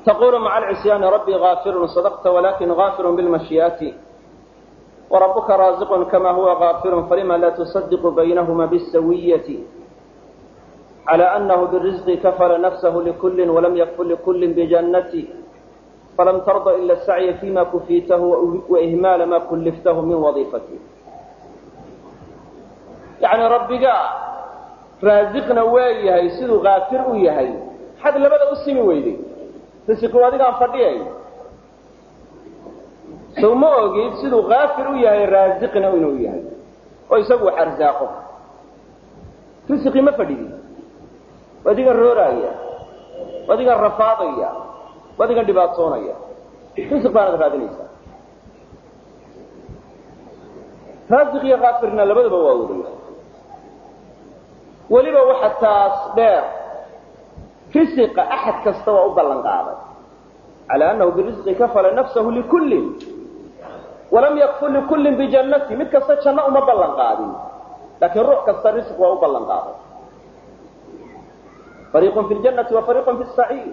تقول مع العصيان ربي غافر صدقت ولكن غافر بالمشيئات وربك رازق كما هو غافر فلما لا تصدق بينهما بالسوية على أنه بالرزق كفل نفسه لكل ولم يكفل لكل بجنة فلم ترضى إلا السعي فيما كفيته وإهمال ما كلفته من وظيفته يعني ربك رازقنا ويهي سيدو غافر ويهي حد لبدا أسمي ويدي risiqu adigaan fadhiyay sow ma ogid siduu kaafir u yahay raasiqna inuu yahay oo isagu wax arsaaqo risiqii ma fadhidi waa adigan rooraaya waa adigan rafaadaya waa adigan dhibaatoonaya risiq baanad raadinaysaa raasiq iyo kaafirna labadaba waa wadaya weliba waxa taas dheer risiqa axad kasta waa u ballan qaaday cala annahu birisqi kafala nafsahu likullin walam yakful likullin bijannati mid kasta janno uma ballan qaadin laakiin ruux kasta risq waa u ballan qaaday fariiqun fi ljannati wa fariiqun fi saciir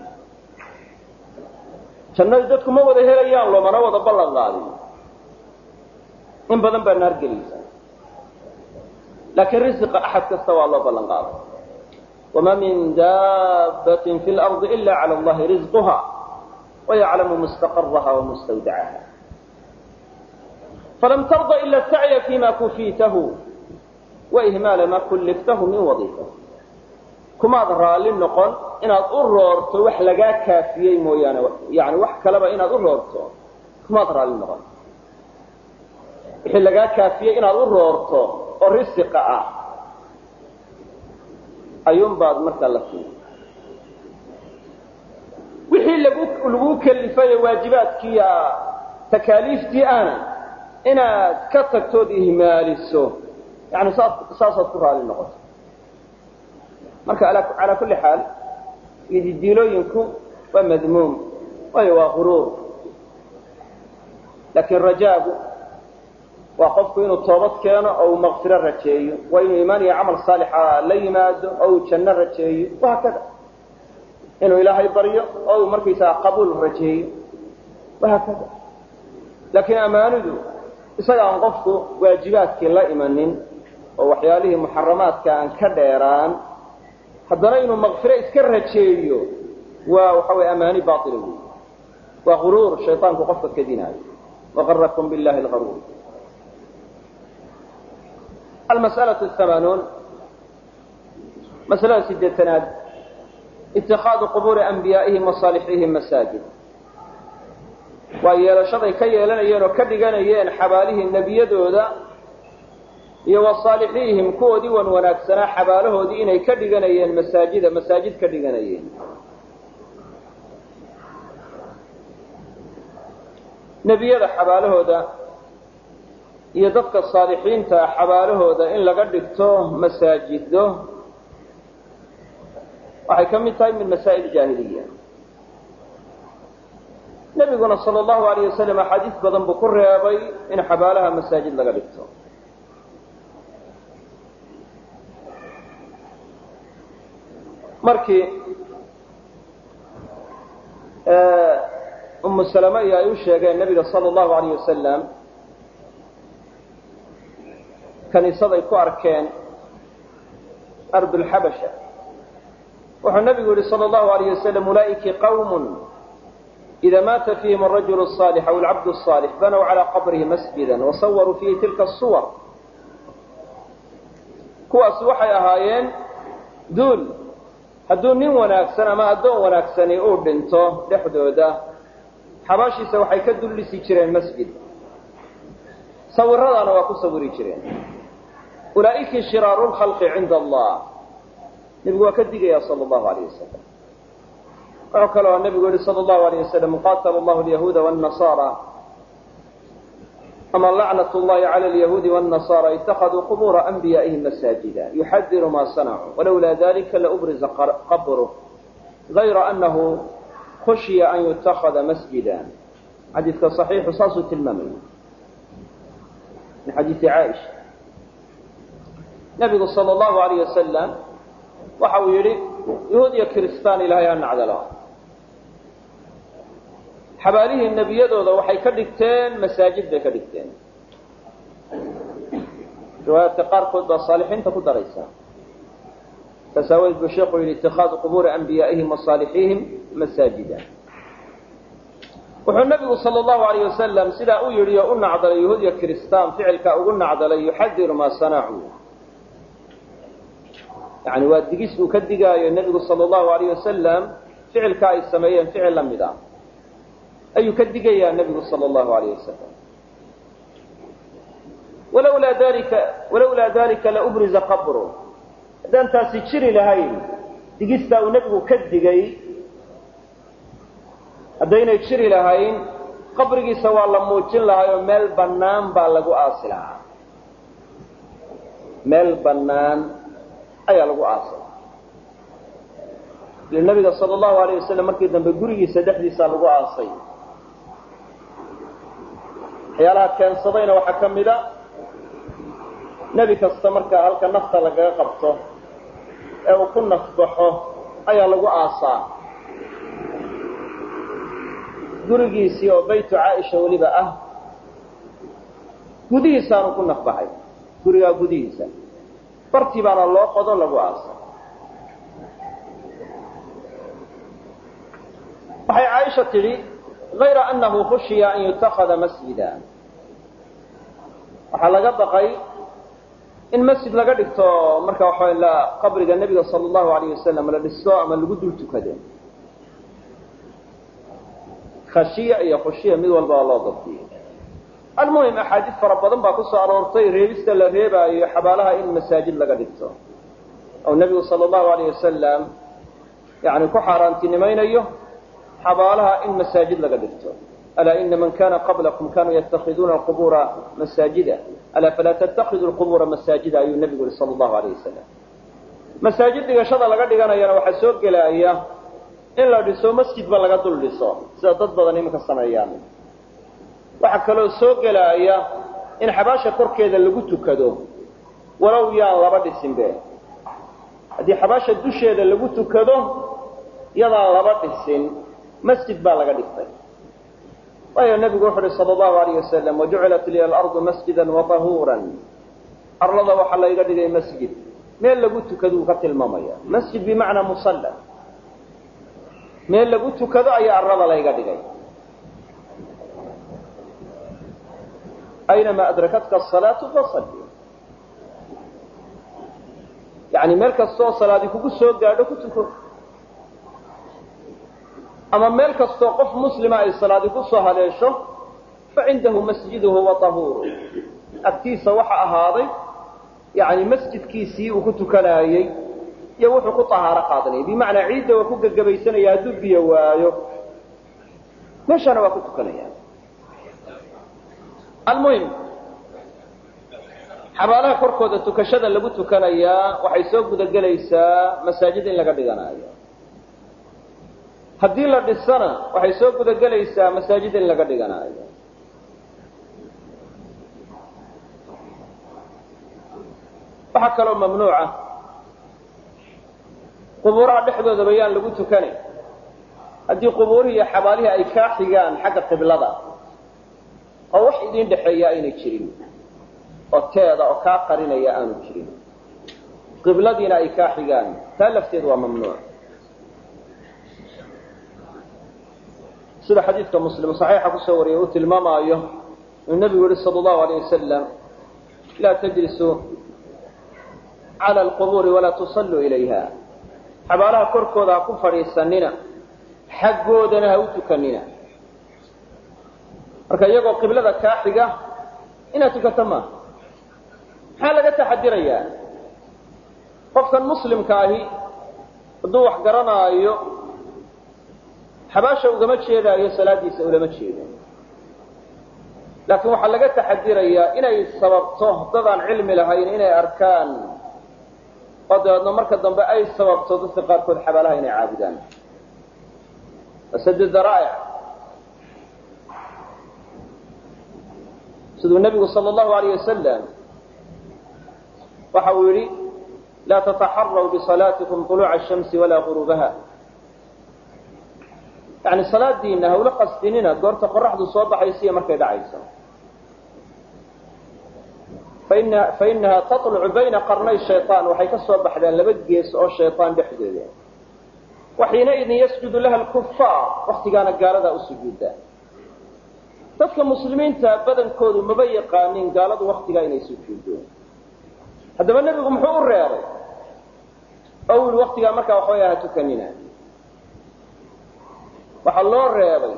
jannadii dadku ma wada helayaan loomana wada ballan qaadin in badan baa naar gelaysa laakiin risiqa axad kasta waa loo ballan qaaday وما من دابة في الأرض إلا على الله رزقها ويعلم مستقرها ومستودعها فلم ترض إلا السعي فيما كفيته وإهمال ما كلفته من وظيفة كما ظهر للنقل إن أضررت وحلقا كافيي مويانا يعني وحكلبا إن أضررت كما ظهر للنقل وحلقا كافيي إن أضررت ورزق ayuun baad markaa la siiyey wixii lagu lagu kelifayo waajibaadkii takaaliiftii ana inaad ka tagtood ihmaaliso yani saas saasaad ku raali noqoto marka calaa kulli xaal ididiilooyinku waa madmuum waayo waa guruur laakiin rajaagu waa qofku inuu toobad keeno oo uu maqfiro rajeeyo waa inuu iimaan iyo camal saalixa la yimaado oo uu janno rajeeyo wahaakada inuu ilaahay baryo oo uu markaysaga qabuul rajeeyo wahaakada laakiin amaanidu isaga aan qofku waajibaadkii la imanin oo waxyaalihii muxaramaadka aan ka dheeraan haddana inuu maqfiro iska rajeeyo waa waxa weye amaani baila wey waa guruur shayطaanku qofka kadinaayo wagarakum billahi lgaruur المسألة الثمانون مسألة سدتناد اتخاذ قبور أنبيائهم وصالحيهم مساجد ويلشضي كي يلنيين وكدقنيين حباله النبي دودا iyo wasaalixihim kuwoodii wan wanaagsanaa xabaalahoodii inay ka dhiganayeen masaajida masaajid ka dhiganayeen nebiyada xabaalahooda iyo dadka saalixiinta xabaalahooda in laga dhigto masaajido waxay ka mid tahay min masaa'il jaahiliya nebiguna sala allahu alayh wasalam axaadiis badan buu ku reebay in xabaalaha masaajid laga dhigto markii umu salama iyo ay u sheegeen nebiga sala allahu alayh wasalam kaniisaday ku arkeen ardulxabasha wuxuu nebigu yihi sala allahu alayh wasalam ulaa'iki qawmun ida maata fiihim arajulu الصaalix aw alcabdu الصaalix banow calaa qabrihi masjida wasawaruu fiihi tilka الsuwar kuwaasi waxay ahaayeen duul hadduu nin wanaagsan ama addoon wanaagsani uu dhinto dhexdooda xabaashiisa waxay ka dullisi jireen masjid sawiradaana waa ku sawiri jireen ulaa'iki shiraaru lkhalqi cinda allah nebigu waa ka digaya sala allahu alayh wasalam wuxuu kaloo nebigu yihi sala allahu alayh wasalam qaatala allahu alyahuuda wاnnasaara ama lacnat llahi cala alyahuudi wاnnasaara itakaduu qubura anbiyaa'ihim masaajida yuxadiru ma sanacuu walowlaa dalika laubriza qabruh gayra anahu khushiya an yutakada masjida xadiidka صaxiixu saasuu tilmaamaya min xadiisi caaisha nebigu sala allahu alayh wasalam waxa uu yidhi yahuud iyo kiristaan ilaahay ha nacdalo xabaalihii nebiyadooda waxay ka dhigteen masaajid bay ka dhigteen riwaayaadka qaarkood baa saalixiinta ku daraysa saas aawadeed buu sheekhu yidhi itikaadu qubuuri anbiyaa'ihim wa saalixiihim masaajida wuxuu nabigu sal allahu alayh wasalam sidaa u yidhi oo u nacdalay yahuud iyo kiristaan ficilkaa ugu nacdalay yuxadiru maa sanacuu yani waa digis uu ka digaayo nebigu sal allahu alayh wasalam ficilka ay sameeyeen ficil la mid ah ayuu ka digayaa nebigu sal allahu alayh wasalam walawlaa dalika walawlaa dalika laubriza qabru haddaan taasi jiri lahayn digistaa uu nebigu ka digay haddaynay jiri lahayn qabrigiisa waa la muujin lahay oo meel bannaan baa lagu aasi lahaa meel bannaan ayaa lagu aasi lahaa ile nabiga sala allahu alayh wasalam markii dambe gurigiisa dhexdiisaa lagu aasay waxyaalaha keensadayna waxaa ka mid a nebi kasta markaa halka nafta lagaga qabto ee uu ku nafbaxo ayaa lagu aasaa gurigiisii oo baytu caaisha weliba ah gudihiisaanu ku nafbaxay gurigaa gudihiisa bartii baana loo qodo lagu aasa waxay caaisha tidhi hayra annahu khushiya an yutakada masjida waxaa laga baqay in masjid laga dhigto marka waxa la qabriga nebiga sala allahu alayh wasalam la dhisto ama lagu dul tukado khashiya iyo khushiya mid walba waa loo dabdiyey almuhim axaadiis fara badan baa ku soo aroortay reebista la reebaayo xabaalaha in masaajid laga dhigto oo nebigu sala allahu alayh wasalam yani ku xaaraantinimaynayo xabaalaha in masaajid laga dhigto alaa ina man kana qablakum kanuu yatakhiduuna alqubuura masaajida alaa falaa tattakidu lqubuura masaajida ayuu nebigu yihi sala allahu alayh wasalam masaajid dhigashada laga dhiganayana waxaa soo gelaya in la dhiso masjidba laga dul dhiso sida dad badan iminka sameeyaan waxaa kaloo soo gelaya in xabaasha korkeeda lagu tukado walow yaan laba dhisinbe haddii xabaasha dusheeda lagu tukado yadaan laba dhisin masjid baa laga dhigtay waayo nebigu wuxu uhi sala allahu alayh wasalam wajucilat liya alardu masjida watahuuran arlada waxaa layga dhigay masjid meel lagu tukado uu ka tilmaamaya masjid bimacnaa musalla meel lagu tukado ayaa arlada layga dhigay aynamaa adrakatka asalaatu fasalli yani meel kastoo salaadi kugu soo gaadho ku tuko ama meel kastoo qof muslima ay salaadi ku soo haleesho facindahu masjiduhu wa tahuuru agtiisa waxa ahaaday yani masjidkiisii uu ku tukanaayey iyo wuxuu ku tahaaro qaadanayay bimacnaa ciidda waa ku gegabaysanaya hadduu biyo waayo meeshana waa ku tukanaya almuhim xabaalaha korkooda tukashada lagu tukanayaa waxay soo gudagelaysaa masaajid in laga dhiganaayo haddii la dhisana waxay soo gudagelaysaa masaajid in laga dhiganaayo waxaa kaloo mamnuuca qubuuraha dhexdoodaba yaan lagu tukanay haddii qubuurihii iyo xabaalihii ay kaa xigaan xagga qiblada oo wax idin dhexeeya aynay jirin oo teeda oo kaa qarinaya aanu jirin qibladiina ay kaa xigaan taa lafteedu waa mamnuuc sida xadiidka muslim saxiixa kusoo wariyay uu tilmaamaayo inuu nebigu yihi sala allahu alayh wasalam laa tajlisuu cala alqubuuri walaa tusalluu ilayha xabaalaha korkooda ha ku fadhiisanina xaggoodana ha u tukanina marka iyagoo qiblada kaa xiga inaad tukato maaha maxaa laga taxadirayaa qofkan muslimka ahi hadduu wax garanaayo xabaasha ugama jeedaayo salaadiisa ulama jeedo laakiin waxaa laga taxadirayaa inay sababto dadaan cilmi lahayn inay arkaan oo dabeedna marka dambe ay sababto dadka qaarkood xabaalaha inay caabudaan asadi daraa'ic siduu nebigu sala allahu alayh wasalam waxa uu yidhi laa tataxaraw bisalaatikum طuluuca الshamsi walaa guruubaha yani salaadiina hawla qasdinina goorta qoraxdu soo baxaysa iyo markay dhacayso faina fainaha talucu bayna qarnay shayaan waxay ka soo baxdaan laba gees oo shayaan dhexdooda waxiinaidin yasjudu laha lkufaar waktigaana gaaladaa u sujuuda dadka muslimiinta badankoodu maba yaqaanin gaaladu waktigaa inay sujuuddo haddaba nebigu muxuu u reebay oo u yihi waktigaa markaa waxaway ha tukanina waxaa loo reebay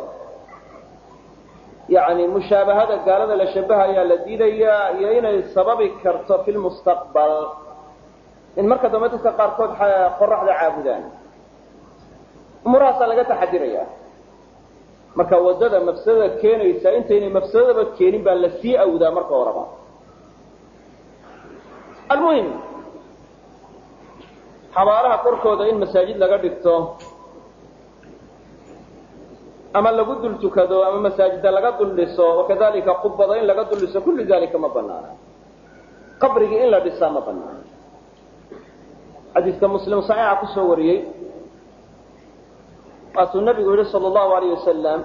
yani mushaabahada gaalada la shabahayaa la diidayaa iyo inay sababi karto fi lmustaqbal in marka dambe dadka qaarkood qoraxda caabudaan umurahaasaa laga taxadiraya marka waddada mafsadada keenaysa intaynay mafsadadaba keenin baa la sii awdaa marka horeba almuhim xabaalaha korkooda in masaajid laga dhigto ama lagu dul tukado ama masaajida laga dul dhiso wakadalika qubada in laga dul dhiso kullu dalika ma banaana qabrigii in la dhisaa ma banaana xadiiska muslim saxiixa kusoo wariyey waatuu nabigu yihi sal allahu alayh wasalam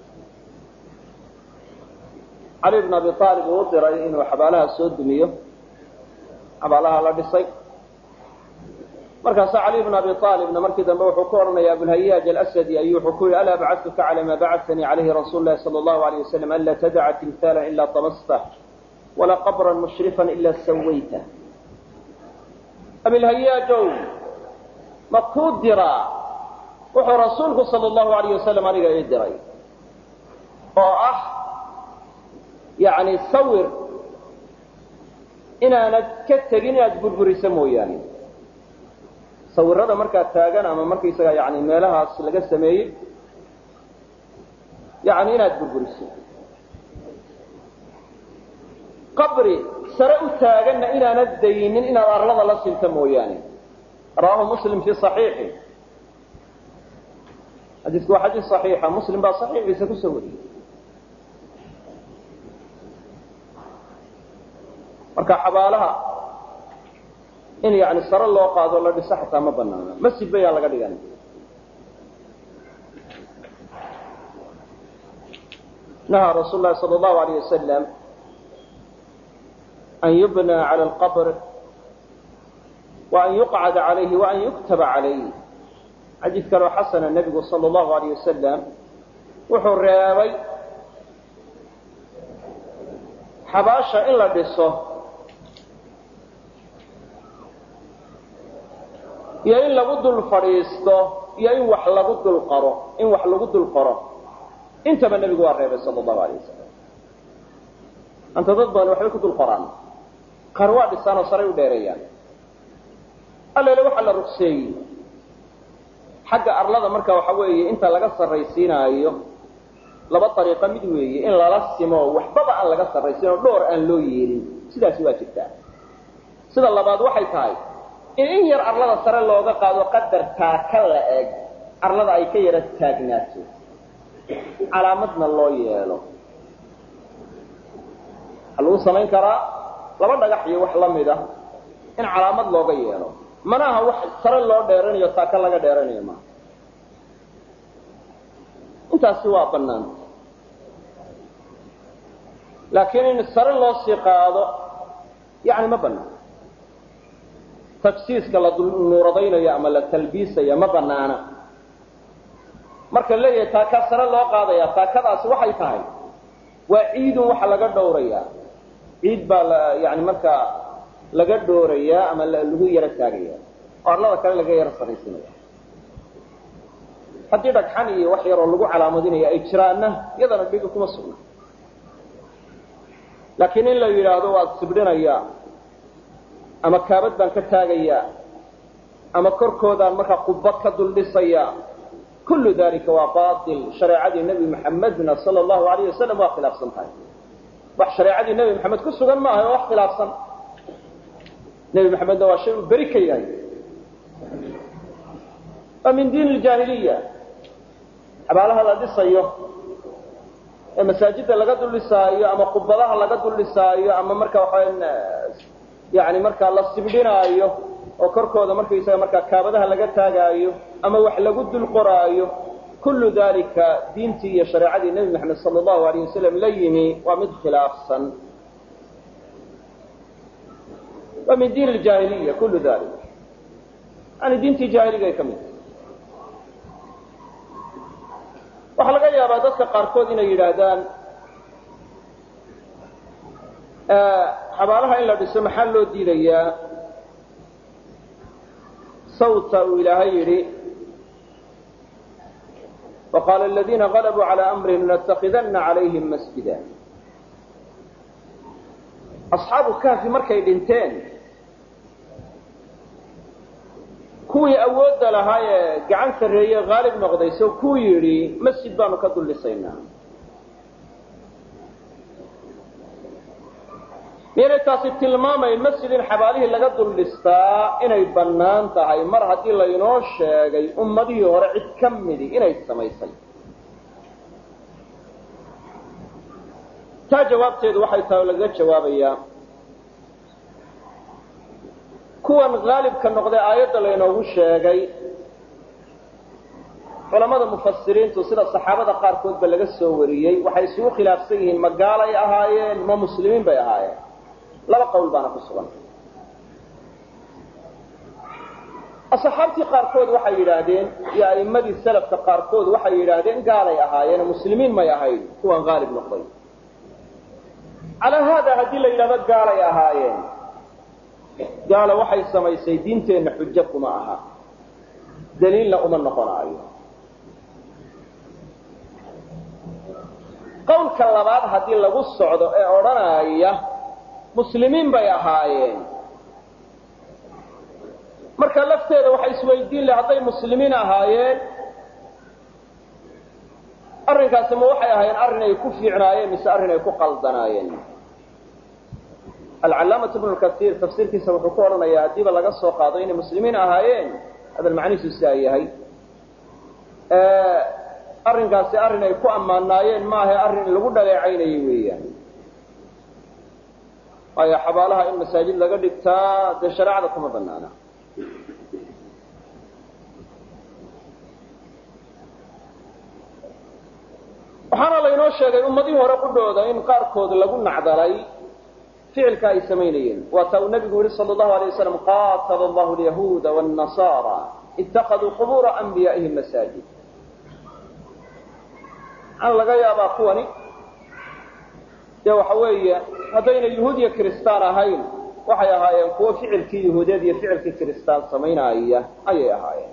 cali bn abi aalib uu u diray inuu xabaalaha soo dumiyo xabaalaha la dhisay markaasaa cali bn abi aalibna markii dambe wuxuu ku odhanaya abulhayaaj alasadi ayuu wuxuu ku yihi alaa bacadtuka cala ma bacatanii calayhi rasuulu lahi sala allahu alayh wasalam anla tadaca timhaala ila tamastah walaa qabran mushrifan ila sawaytah abilhayaajow ma kuu diraa wuxuu rasuulku sala allahu alayh wasalam aniga ii diray oo ah yani sawir inaanad ka tegin inaad burburiso mooyaane sawirada markaa taagan ama markaysaga yani meelahaas laga sameeyey yani inaad burburiso qabri sare u taaganna inaanad daynin inaad arlada la sinto mooyaane rawahu muslim fi صaxiixi xadiisku waa xadiis صaxiixa muslim baa صaxiixiisa kusoo wariyey marka xabaalaha in yani sare loo qaado la dhiso xataa ma banaana masjid bayaan laga dhigan nahaa rasuul lahi sal allahu alayh wasalam an yubna cala alqabr wa an yuqcada calayhi wa an yuktaba calayh xadiid kaloo xasana nebigu sala allahu alayh wasalam wuxuu reebay xabaasha in la dhiso iyo in lagu dul fadhiisto iyo in wax lagu dul qaro in wax lagu dul qoro intaba nebigu waa reebay sala allahu alayh wasalam anta dad badan waxbay ku dul qoraan qaar waa dhisaan oo saray u dheereeyaan allele waxaa la rugseeyey xagga arlada marka waxa weeye inta laga sarraysiinaayo laba ariiqo mid weeye in lala simo waxbaba aan laga sarraysiin oo dhowr aan loo yeelin sidaasi waa jirtaa sida labaad waxay tahay in in yar arlada sare looga qaado qadar taaka la eg arlada ay ka yara taagnaato calaamadna loo yeelo waxaa lagu samayn karaa laba dhagax iyo wax la mid a in calaamad looga yeelo mana aha wax sare loo dheeranayo taaka laga dheeranayo maaha intaasi waa banaanta laakiin in sare loo sii qaado yani ma banaan tafsiiska la nuuradaynayo ama la talbiisayo ma banaana marka leeyahay taakaa sare loo qaadaya taakadaasi waxay tahay waa ciidun waxa laga dhowrayaa ciid baa la yani markaa laga dhoorayaa ama lagu yaro taagaya oo arlada kale laga yaro saraysinaya haddii dhagxan iyo wax yaroo lagu calaamadinayo ay jiraanna iyadana dhiga kuma sugna laakiin in la yidhaahdo waad sibdhinayaa ama kaabad baan ka taagayaa ama korkoodaan markaa qubad ka dul dhisayaa kullu dalika waa bail shareecadii nebi maxamedna sala allahu alayh wasalam waa khilaafsan tahay wax shareecadii nebi maxamed ku sugan maaha oo wax khilaafsan nebi maxamedna waa shay uu beri ka yahay waa min diin iljaahiliya xabaalaha la dhisayo ee masaajidda laga dul dhisaayo ama qubadaha laga dul dhisaayo ama marka waxaa yani markaa la sibdhinaayo oo korkooda markaysaga markaa kaabadaha laga taagaayo ama wax lagu dul qoraayo kullu dalika diintii iyo shareecadii nebi maxamed sala allahu alayh wasalam la yimi waa mid khilaafsan waa min diin ljaahiliya kullu dalik yani diintii jaahiligaay ka mid waxaa laga yaabaa dadka qaarkood inay yidhaahdaan xabaalaha in la dhiso maxaa loo diidayaa sawta uu ilaahay yidhi وqاl الذiina غلبوا عlى أمrihim لنتkidana عalayhim masjida أصxaabu kahfi markay dhinteen kuwii awoodda lahaa ee gacan sarreeye haalib noqday so kuu yidhi masjid baanu ka dul dhisaynaa miyaynay taasi tilmaamayn masjid in xabaalihii laga dul dhistaa inay bannaan tahay mar haddii laynoo sheegay ummadihii hore cid ka midi inay samaysay taa jawaabteedu waxay tahay oo lagaga jawaabayaa kuwan haalibka noqday aayadda laynoogu sheegay culamada mufasiriintu sida saxaabada qaarkoodba laga soo wariyey waxay isugu khilaafsan yihiin ma gaalay ahaayeen ma muslimiin bay ahaayeen laba qowl baana ku sugan asxaabtii qaarkood waxay yidhaahdeen iyo a'immadii salafka qaarkood waxay yidhaahdeen gaalay ahaayeen muslimiin may ahayn kuwan haalib noqday calaa haada haddii la yidhahdo gaalay ahaayeen gaala waxay samaysay diinteenna xujo kuma aha daliilna uma noqonaayo qowlka labaad haddii lagu socdo ee odhanaya muslimiin bay ahaayeen marka lafteeda waxay isweydiin lahay hadday muslimiin ahaayeen arrinkaasi ma waxay ahaayeen arrin ay ku fiicnaayeen mise arrin ay ku qaldanaayeen alcalaamatu ibnu lkasiir tafsiirkiisa wuxuu ku odhanayaa haddiiba laga soo qaado inay muslimiin ahaayeen hadal macnihiisu sidaa yahay arrinkaasi arrin ay ku ammaanaayeen maaha arrin lagu dhaleecaynayay weeyaan waayo xabaalaha in masaajid laga dhigtaa dee shareecada kuma banaana waxaana laynoo sheegay ummadihii hore qudhooda in qaarkood lagu nacdalay ficilka ay samaynayeen waata uu nabigu yihi sal allahu alay wasalam qaatala allahu alyahuuda wاnnasaara itakaduu qubuura anbiyaa'ihim masaajid waxaana laga yaabaa kuwani dee waxa weeye haddayna yuhuud iyo kiristaan ahayn waxay ahaayeen kuwo ficilkii yahuudeed iyo ficilkii kiristaan samaynaya ayay ahaayeen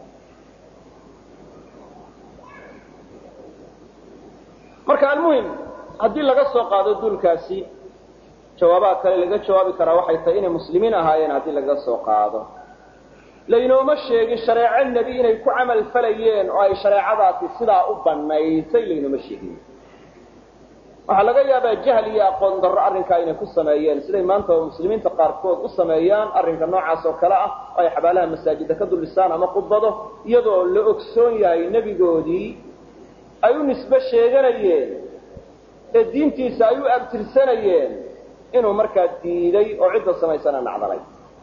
marka almuhim haddii laga soo qaado duulkaasi jawaabaha kale laga jawaabi karaa waxay tahay inay muslimiin ahaayeen haddii laga soo qaado laynooma sheegin shareeco nebi inay ku camal falayeen oo ay shareecadaasi sidaa u banaysay laynooma sheegin waxaa laga yaabaa jahl iyo aqoon darro arrinkaa inay ku sameeyeen siday maanta muslimiinta qaarkood u sameeyaan arrinka noocaas oo kale ah oo ay xabaalaha masaajida ka duldhisaan ama khudbado iyadoo la ogsoon yahay nebigoodii ay u nisbe sheeganayeen ee diintiisa ay u abtirsanayeen inuu markaa diiday oo cidda samaysana nacdalay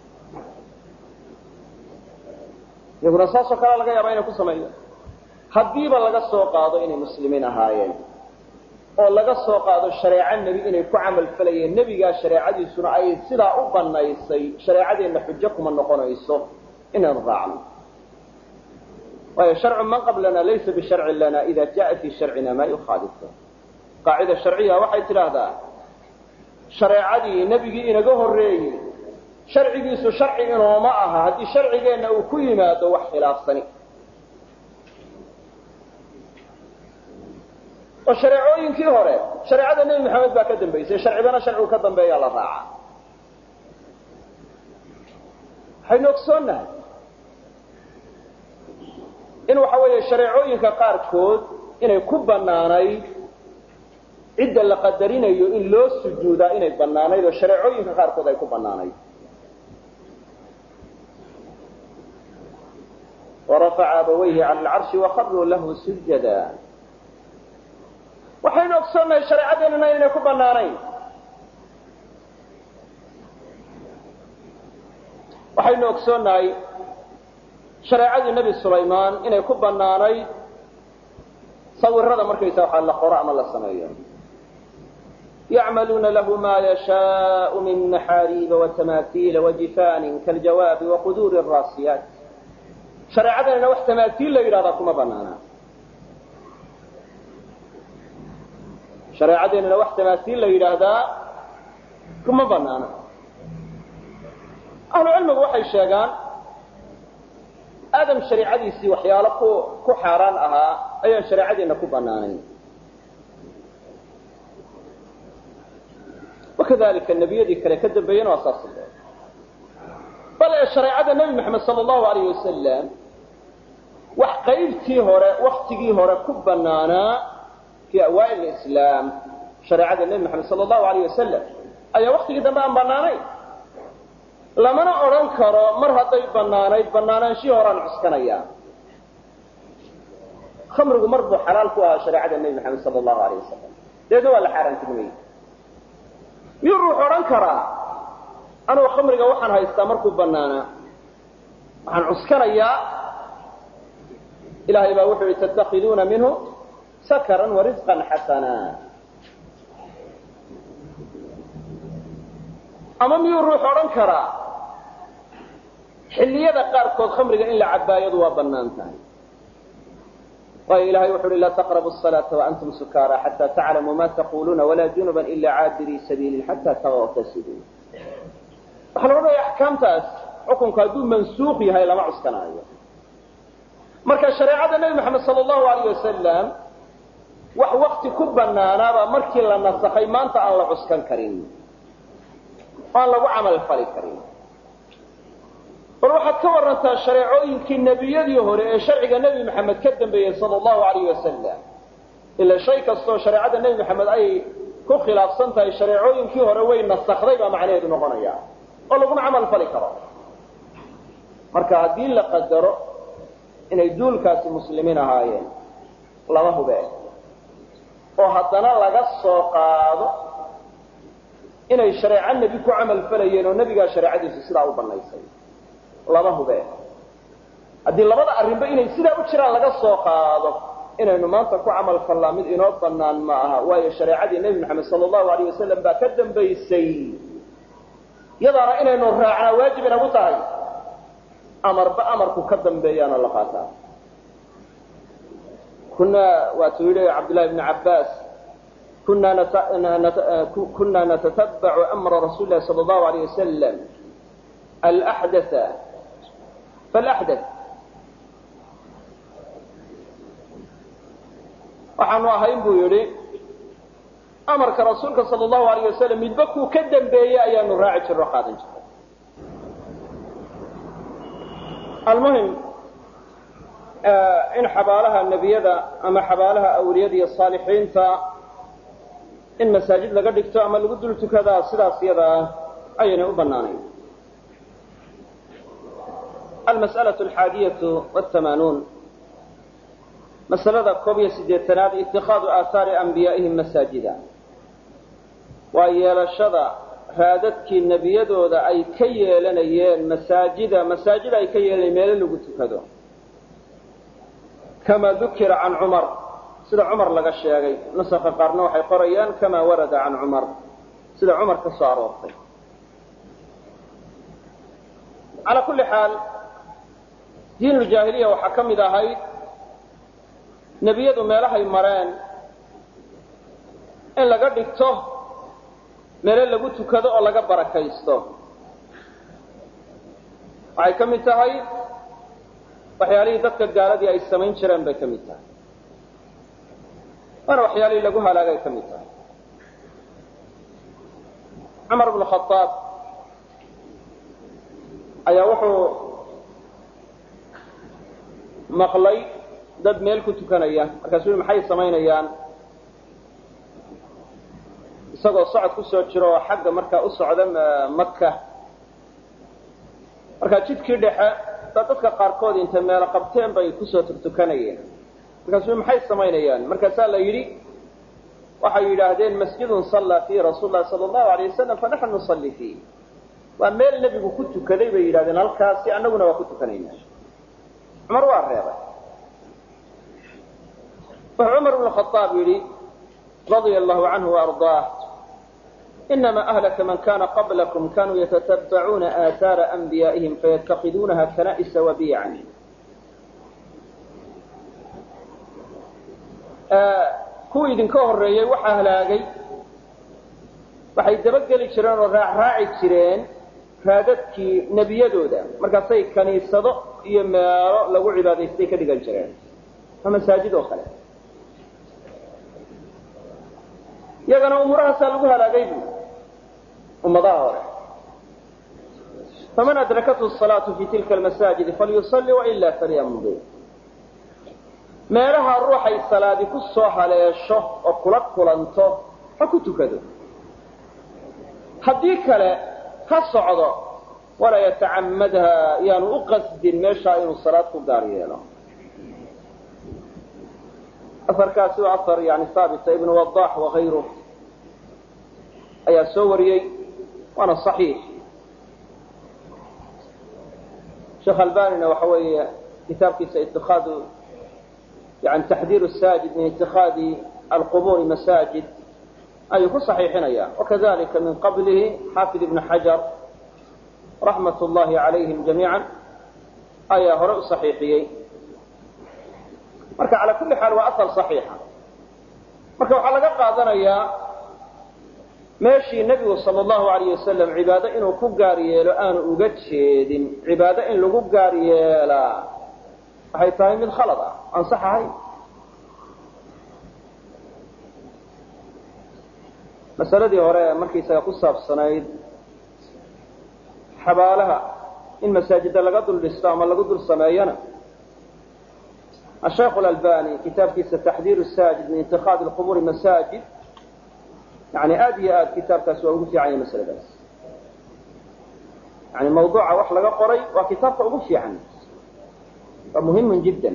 iyaguna saasoo kalea laga yaabaa inay ku sameeyaan haddiiba laga soo qaado inay muslimiin ahaayeen oo laga soo qaado shareeco nebi inay ku camal falayeen nebigaa shareecadiisuna ay sidaa u banaysay shareecadeenna xujo kuma noqonayso inaynu raacno waayo sharcu man qablana laysa bisharcin lana ida jaa fii sharcina maa yukhaalifu qaacida sharciya waxay tidhaahdaa shareecadii nebigii inaga horreeyey sharcigiisu sharci inooma aha haddii sharcigeenna uu ku yimaado wax khilaafsani oo shareecooyinkii hore shareecada nebi maxamed baa ka dambaysay sharcibana sharcigu ka dambeeyaa la raaca waxaynu ogsoonnahay in waxa weeye shareecooyinka qaarkood inay ku bannaanayd cidda la qadarinayo in loo sujuudaa inay bannaanayd oo shareecooyinka qaarkood ay ku bannaanayd warafaca abawayhi cala alcarshi wakaruu lahu sujada waxaynu ogsoonnahay shareecadeennana inay ku bannaanayn waxaynu ogsoonnahay shareecadii nebi sulaymaan inay ku bannaanayd sawirada markaysa waxaa la qoro ama la sameeyo yacmaluuna lahu ma yashaau min maxaariiba watamaahiila wajifaanin kaljawaabi waquduuri raasiyaat shareecadanina wax tamaaiil la yidhahdaa kuma banaana shareecadeenina wax tamaaiil la yidhaahdaa kuma banaana ahlu cilmigu waxay sheegaan aadam shareicadiisii waxyaalo ku ku xaaraan ahaa ayaan shareecadeenna ku banaanayn wakadalika nebiyadii kale ka dambeeyena waa saas bal ee shareecada nebi moxamed sala allahu alayh wasalam wax qaybtii hore waktigii hore ku banaanaa fii awaail islaam shareecada nebi moxamed sala allahu alayh wasalam ayaa waktigii dambe aan banaanayn lamana odhan karo mar hadday banaanayd banaanaanshihii horaan cuskanayaa khamrigu mar buu xalaal ku ahaa shareecada nebi moxamed sala allahu alayh wasalam deedna waa la xaaraantinimeyey miyuu ruux odhan karaa anugu khamriga waxaan haystaa markuu banaanaa waxaan cuskanayaa ilahay baa wuxuu yihi tattakiduuna minhu sakaran warisqan xasana ama miyuu ruux odhan karaa xilliyada qaarkood khamriga in la cabaayadu waa banaan tahay waayo ilahay wuxu uhi laa taqrabu الصalaata waantum sukaara xata taclamuu ma taquluuna walaa junuba ila caabirii sabiilin xata tagtasiluu waxaa la odhanaya axkaamtaas xukunku hadduu mansuuq yahay lama cuskanaayo marka shareecada nebi moxamed sala allahu alayh wasalam wax wakti ku banaanaaba markii la nasakhay maanta aan la cuskan karin oo aan lagu camal fali karin bal waxaad ka warantaa shareecooyinkii nebiyadii hore ee sharciga nebi maxamed ka dambeeyey sala allahu alayh wasalam ila shay kastoo shareecada nebi maxamed ay ku khilaafsan tahay shareecooyinkii hore way nasakday baa macnaheedu noqonaya oo laguma camal fali karo marka haddii la qadaro inay duulkaasi muslimiin ahaayeen lama hube oo haddana laga soo qaado inay shareeco nebi ku camal falayeen oo nebigaa shareecadiisu sidaa u banaysay lama hube haddii labada arrinba inay sidaa u jiraan laga soo qaado inaynu maanta ku camal fallaa mid inoo banaan ma aha waayo shareecadii nebi maxamed sala allahu alayh wasalam baa ka dambaysay yadaana inaynu raacnaa waajib inagu tahay amarba amarku ka dambeeyaana la qaataa kunaa waatuu yidhi cabdullahi bni cabbaas kunaa natatabacu amra rasuuli lahi sala allahu alayh wasalam alaxdatha faalaxdath waxaanu ahayn buu yidhi amarka rasuulka sala allahu alayh wasalam midba kuu ka dambeeyey ayaanu raaci jirro qaadan jiray almuhim in xabaalaha nebiyada ama xabaalaha awliyada iyo saalixiinta in masaajid laga dhigto ama lagu dul tukadaa sidaas iyada ah ayaynay u bannaanayn almas'alaة alxaadiyatu wاthamaanuun masalada koob iyo siddeetanaad itikaadu aahaari anbiyaa'ihim masaajida waa yeelashada raadadkii nebiyadooda ay ka yeelanayeen masaajida masaajida ay ka yeelanayeen meelo lagu tukado kama dukira can cumar sida cumar laga sheegay nusakha qaarna waxay qorayaan kama warada can cumar sida cumar ka soo aroortay calaa kulli xaal diinuljaahiliya waxaa ka mid ahayd nebiyadu meelahay mareen in laga dhigto meelo lagu tukado oo laga barakaysto waxay ka mid tahay waxyaalihii dadka gaaladii ay samayn jireen bay ka mid tahay waana waxyaalihii lagu halaagay ka mid tahay cumar bnu khadaab ayaa wuxuu maqlay dad meel ku tukanaya markaasuu yii maxay samaynayaan isagoo socod ku soo jiro oo xagga markaa u socda maka markaa jidkii dhexe baa dadka qaarkood intay meelo qabteen bay kusoo turtukanayeen markaasuu maxay samaynayaan markaasaa la yidhi waxay yidhaahdeen masjidun sallaa fiihi rasuul lahi sala allahu alay wasalam fanaxnu nusalli fiih waa meel nebigu ku tukaday bay yidhahdeen halkaasi annaguna waa ku tukanayna cumar waa reebay wuxuu cumar bnu khaaab yidhi radia allahu canhu waardaah inama ahlaka man kana qablakum kanuu yatatabacuuna aathaara anbiyaa'ihim fayattakiduunaha kana'isa wabiican kuwii idinka horreeyey waxaa halaagay waxay dabageli jireen oo raacraaci jireen raadadkii nebiyadooda markaasay kaniisado iyo meelo lagu cibaadaystay ka dhigan jireen waa masaajid oo kale iyagana umuurahaasaa lagu halaagay bu ummadaha hore faman adrakathu salaatu fi tilka almasaajidi falyusalli waila falyamdi meelaha ruuxay salaadi ku soo haleesho oo kula kulanto ha ku tukado haddii kale ha socdo walaa yatacamadha yaanu u qasdin meeshaa inuu salaad ku gaar yeelo aarkaasi waa aar yani haabita ibn wadax wakayruh ayaa soo wariyey waana صaxiix sheekh albanina waxa weeye kitaabkiisa itikaadu yani taxdiir saajid min itikaadi alquburi masaajid ayuu ku صaxiixinaya wakadalika min qablihi xaafid ibn xajar raxmat اllahi عalayhim jamiiعa ayaa hore u صaxiixiyey marka calى kuli xaal waa asal صaxiixa marka waxaa laga qaadanayaa meeshii nebigu sal allahu alayh wasalam cibaado inuu ku gaar yeelo aanu uga jeedin cibaado in lagu gaar yeelaa waxay tahay mid khalad ah aan sax ahayn masaladii hore markaysaga ku saabsanayd xabaalaha in masaajida laga dul dhisto ama lagu dul sameeyana asheikh اlalbani kitaabkiisa taxdiir saajid min itikaadi quburi masaajid yani aad iyo aad kitaabkaas waa ugu fiican yahay masaladaas yani mawduuca wax laga qoray waa kitaabka ugu fiican waa muhimu jidda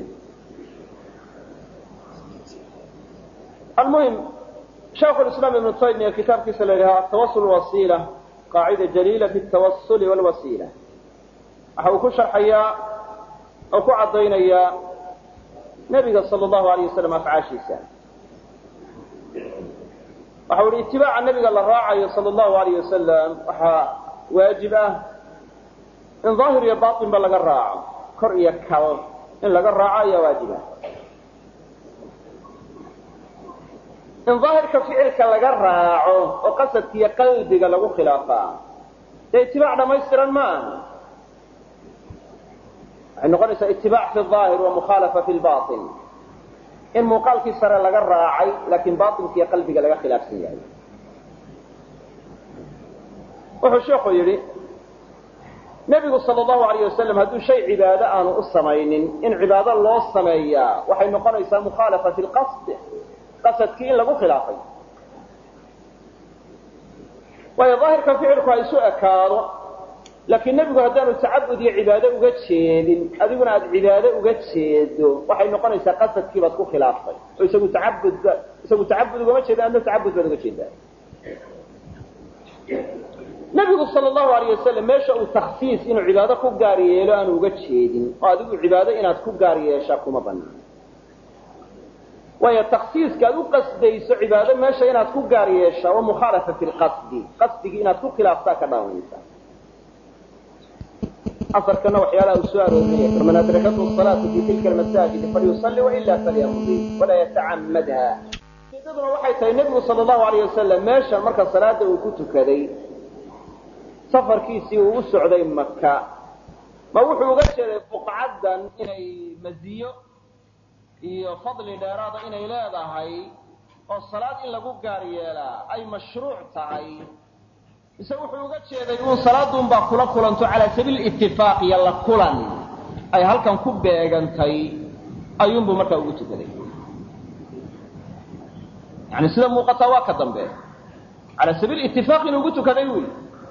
almuhim shaikh lislaam ibnu taymiya kitaabkiisa la yidhaha atawasul wasiila qaacida jaliila fi tawasuli wlwasiila waxa uu ku sharxayaa oo ku caddaynayaa nebiga sal allahu alayh wasalam afcaashiisa waxa u ihi itibaaca nebiga la raacayo sal allahu alayh wasalam waxaa waajib ah in daahir iyo batin ba laga raaco kor iyo kal in laga raaco ayaa waajib ah in daahirka ficilka laga raaco oo qasadka iyo qalbiga lagu khilaafaa dee itibaac dhamaystiran ma aha waxay noqonaysaa itibaac fi aahir wa mukhaalafa fi lbain in muuqaalkii sare laga raacay laakiin bainka iyo qalbiga laga khilaafsan yahay wuxuu sheikhu yidhi nebigu sal allahu alayh wasalam hadduu shay cibaado aanu u samaynin in cibaado loo sameeyaa waxay noqonaysaa mukhaalafa fi lqasd qasadkii in lagu khilaafay waayo daahirka ficilku ha isu ekaado laakiin nebigu haddaanu tacabud iyo cibaado uga jeedin adiguna aada cibaado uga jeedo waxay noqonaysaa qasadkii baad ku khilaaftay oo isagu tacabud isagu tacabud ugama jeeda adna tacabud baad uga jeedaa nebigu sal allahu alayh wasalam meesha uu takhsiis inuu cibaado ku gaar yeelo aanu uga jeedin oo adigu cibaado inaad ku gaar yeeshaa kuma banaano waayo taksiiska aad u qasdayso cibaado meesha inaad ku gaar yeeshaa waa mukhaalafa fi lqasdi qasdigii inaad ku khilaaftaa ka dhaawanaysa aarkana waxyaalaha uu soo aroorinaya faman adrakathu salaatu fi tilka almasaajidi falyusalli waila falyamdi walaa yatacamadha ujeedaduna waxay tahay nebigu sal allahu alayh wasalam meesha marka salaada uu ku tukaday safarkiisii uu u socday maka ma wuxuu uga jeeday buqcaddan inay maziyo iyo fadli dheeraada inay leedahay oo salaad in lagu gaar yeelaa ay mashruuc tahay mise wuxuu uga jeeday uun salaaduunbaa kula kulanto calaa sabiil itifaaq iyo la kulan ay halkan ku beegantay ayuunbuu markaa ugu tukaday yani sida muuqataa waa ka dambe calaa sabiil itifaaq inuu ugu tukaday wy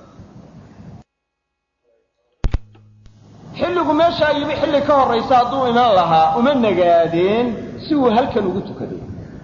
xilligu meeshaa yimi xilli ka horraysa hadduu iman lahaa uma nagaadeen si uu halkan ugu tukaday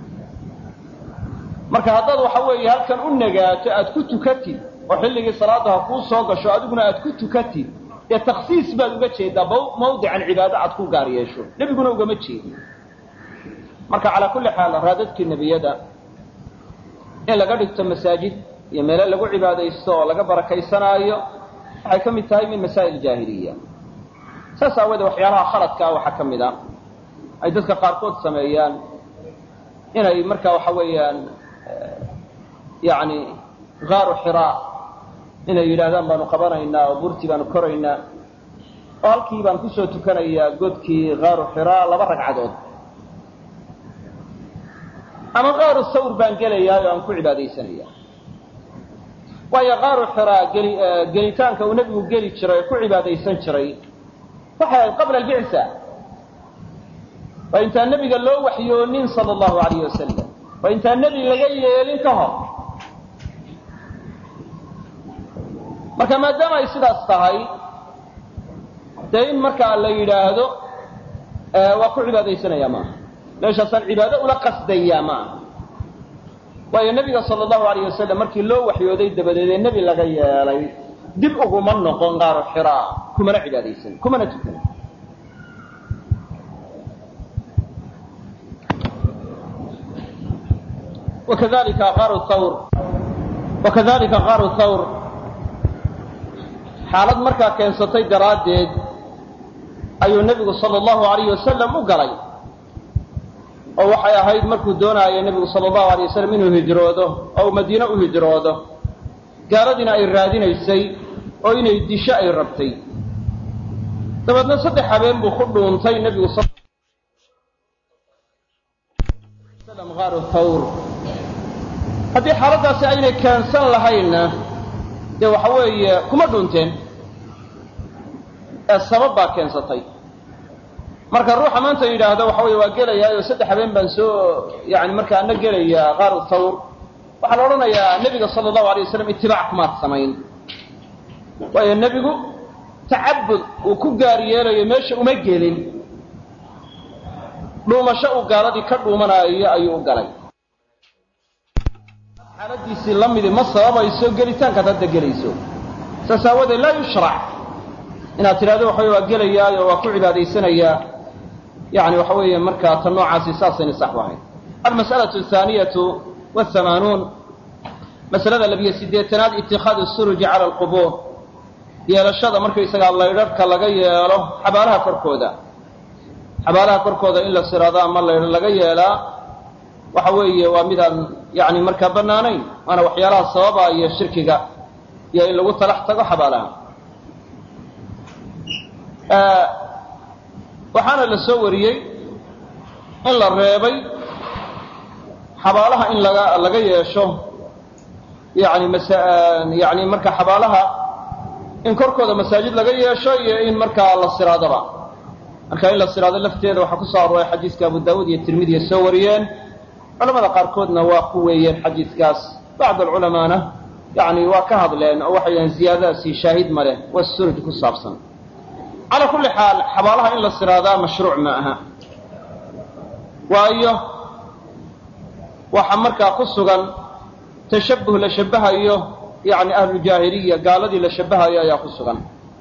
marka haddaad waxa weeye halkan u nagaato aad ku tukatid oo xilligii salaada ha kuu soo gasho adiguna aad ku tukatid dee taksiis baad uga jeedaa mawdican cibaado aad ku gaar yeesho nebiguna ugama jeedin marka calaa kulli xaal raadadkii nebiyada in laga dhigto masaajid iyo meelo lagu cibaadaysto oo laga barakaysanaayo waxay ka mid tahay min masaa'il jaahiliya saas aawoodee waxyaalaha khaladka ah waxaa ka mid a ay dadka qaarkood sameeyaan inay marka waxa weeyaan yani gaaru xiraa inay yidhaahdaan baanu qabanaynaa oo burti baanu koraynaa oo halkii baan kusoo tukanayaa godkii gaaru xiraa laba ragcadood ama gaaru sawr baan gelayaa oo aan ku cibaadaysanaya waayo gaaru xiraa geli gelitaanka uu nebigu geli jiray oo ku cibaadaysan jiray waxay ahayd qabla albicsa waa intaan nebiga loo waxyoonin sala allahu alayh wasalam waa intaan nebi laga yeelin ka hor marka maadaama ay sidaas tahay dee in markaa la yidhaahdo waa ku cibaadaysanaya maaha meeshaasaan cibaado ula qasdayaa ma aha waayo nebiga sala allahu alayh wasalam markii loo waxyooday dabadeed ee nebi laga yeelay dib uguma noqon qaaro xiraa kumana cibaadaysan kumana tukan wakadalika qaaru thawr wakadalika qaaru thawr xaalad markaa keensatay daraaddeed ayuu nebigu sala allahu alayh wasalam u galay oo waxay ahayd markuu doonaayo nebigu sala allahu alayh wasalam inuu hijroodo oo uu madiine u hijroodo gaaladiina ay raadinaysay oo inay disho ay rabtay dabeedna saddex habeen buu ku dhuuntay nebigu aaru thawr haddii xaaladdaasi aynay keensan lahaynna dee waxa weeye kuma dhunteen ee sabab baa keensatay marka ruuxa maanta yidhaahdo waxa weye waa gelayaa oo saddex habeen baan soo yani marka ana gelayaa qaaru thawr waxaa la odhanayaa nebiga sala allahu alay wasalam itibaac kumaad samayn waayo nebigu tacabud uu ku gaar yeelayo meesha uma gelin dhuumasho uu gaaladii ka dhuumanaayo ayuu u galay xaaladiisii la midi ma sababayso gelitaankaad hadda gelayso saas aawadeed laa yushrac inaad tidhahdo waxa wey waa gelayaayo waa ku cibaadaysanayaa yani waxa weeye markaa ta noocaasi saasayna sax u ahayn almas'alatu athaaniyatu wahamaanuun masalada labiyo siddeetanaad itikaadu suruji cala alqubuur yeelashada markaysagaa laydharhka laga yeelo xabaalaha korkooda xabaalaha korkooda in la siraado ama laydh laga yeelaa waxa weeye waa midaan yani markaa bannaanayn waana waxyaalaha sababaya shirkiga iyo in lagu talax tago xabaalaha waxaana la soo wariyey in la reebay xabaalaha in laga laga yeesho yani masa yani marka xabaalaha in korkooda masaajid laga yeesho iyo in markaa la siraadaba marka in la siraado lafteeda waxaa ku soo arooray xadiiska abu daawuud iyo tirmidiya soo wariyeen culamada qaarkoodna waa ku weeyeen xadiidkaas bacd alculamaana yani waa ka hadleen oo waxay yidhahen ziyaadadaasi shaahid ma leh waa suruj ku saabsan calaa kulli xaal xabaalaha in la siraadaa mashruuc ma aha waayo waxa markaa ku sugan tashabuh la shabahayo yani ahlujaahiliya gaaladii la shabahayo ayaa ku sugan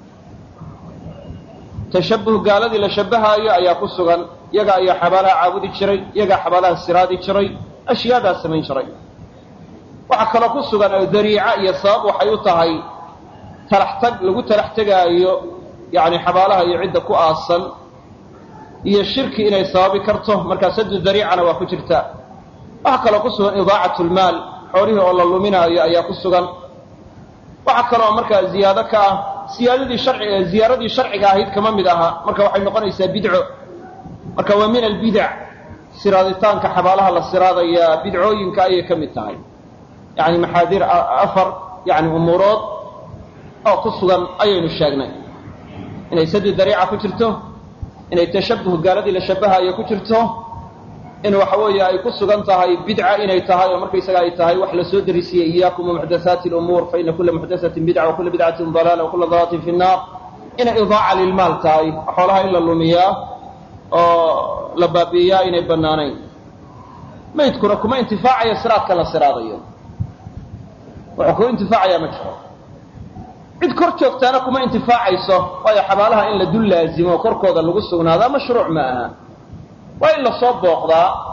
tashabuh gaaladii la shabahaayo ayaa ku sugan yaga ayaa xabaalaha caabudi jiray yagaa xabaalaha siraadi jiray ashyaadaa samayn jiray waxaa kaloo ku sugan oo dariica iyo sabab waxay u tahay talaxtag lagu talax tegaayo yani xabaalaha iyo cidda ku aasan iyo shirki inay sababi karto markaa sadu dariicana waa ku jirta waxaa kaloo ku sugan idaacatu lmaal xoolihii oo la luminaayo ayaa ku sugan waxaa kaloo markaa ziyaado ka ah siyaadadii sharci ziyaaradii sharciga ahayd kama mid aha marka waxay noqonaysaa bidco marka waa min albidac siraaditaanka xabaalaha la siraadayaa bidcooyinka ayay ka mid tahay yani maxaadiir afar yani umuurood oo ku sugan ayaynu sheegnay inay sadu dariica ku jirto inay tashabuh gaaladii la shabahayo ku jirto in waxa weeye ay ku sugan tahay bidca inay tahay oo markaysaga ay tahay wax la soo darisiiyey iyaakum wamuxdathaati lumuur fa ina kula muxdathatin bidca wa kula bidcatin dalaala wa kula dalalatin fi nnaar inay idaaca lilmaal tahay xoolaha in la lumiyaa oo la baabi'iyaa inay bannaanayn maydkuna kuma intifaacayo siraadka la siraadayo wuxuu ku intifaacayaa ma jiro cid kor joogtaana kuma intifaacayso waayo xabaalaha in la dul laazimo korkooda lagu sugnaadaa mashruuc ma aha waa in lasoo booqdaa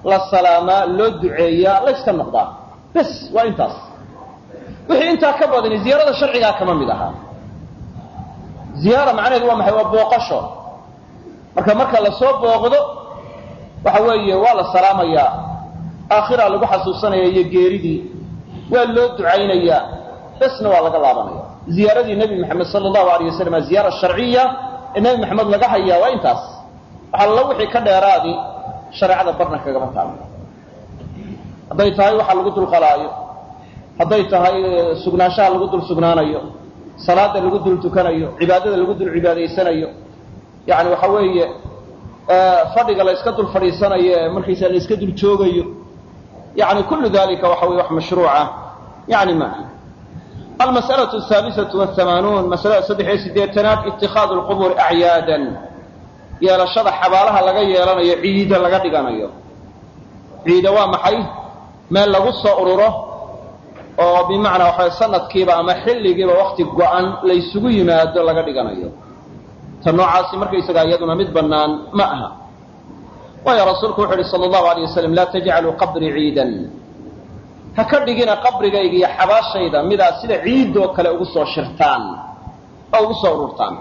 la salaamaa loo duceeyaa layska noqdaa bes waa intaas wixii intaa ka badani ziyaarada sharcigaa kama mid ahaa ziyaara macnaheedu waa maxay waa booqasho marka marka lasoo booqdo waxa weeye waa la salaamayaa aakhiraa lagu xasuusanaya iyo geeridii waa loo ducaynayaa besna waa laga laabanaya ziyaaradii nebi maxamed sala allahu alayh wasalam ziyaara sharciya ee nebi maxamed laga hayaa waa intaas waxaa la wixii ka dheeraadi shareecada barna kagama taalo hadday tahay waxa lagu dulqalaayo hadday tahay sugnaanshaha lagu dul sugnaanayo salaada lagu dul tukanayo cibaadada lagu dul cibaadaysanayo yani waxa weeye fadhiga la iska dul fadhiisanayo ee markaysa la iska dul joogayo yani kullu dalika waxa weye wax mashruuca yani maaha almas'alaة الثaaliثaة والhamaanuun masalada saddex iyo sideetanaad itikaadu اlqubuuri acyaadan yeelashada xabaalaha laga yeelanayo ciida laga dhiganayo ciida waa maxay meel lagu soo ururo oo bimacnaa waxa sanadkiiba ama xilligiiba wakti go-an laysugu yimaado laga dhiganayo ta noocaasi markaysagaa iyaduna mid bannaan ma aha waayo rasuulku wuxu uhi sala allahu alayh wasalam laa tajcaluu qabrii ciidan ha ka dhigina qabrigayga iyo xabaashayda midaa sida ciidoo kale ugu soo shirtaan oo ugu soo ururtaan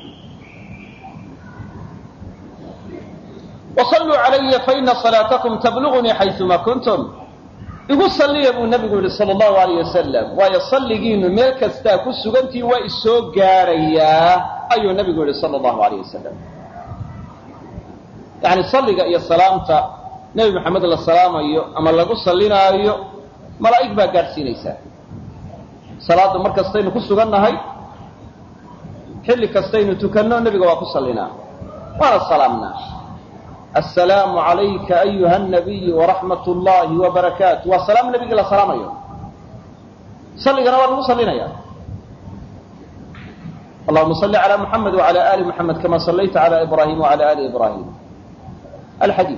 wasalluu calaya faina salaatakum tablugunii xayuma kuntum igu salliya buu nabigu yihi sala allahu alayh wasalam waayo salligiinu meel kastaa ku sugantii waa isoo gaarayaa ayuu nabigu yihi sala allahu alayh wasalam yani salliga iyo salaamta nebi maxamed la salaamayo ama lagu sallinaayo malaa'ig baa gaadhsiinaysaa salaadda mar kastaynu ku sugannahay xilli kastaynu tukanno nebiga waa ku sallinaa waana salaamnaa assalaamu calayka ayuha nabiyu waraxmat ullaahi wabarakaatu waa salaam nebigii la salaamayo salligana waa lagu sallinaya allahuma salli calaa muxamed wacala ali muxamed kama sallayta cala ibrahim wacala ali ibrahim alxadiid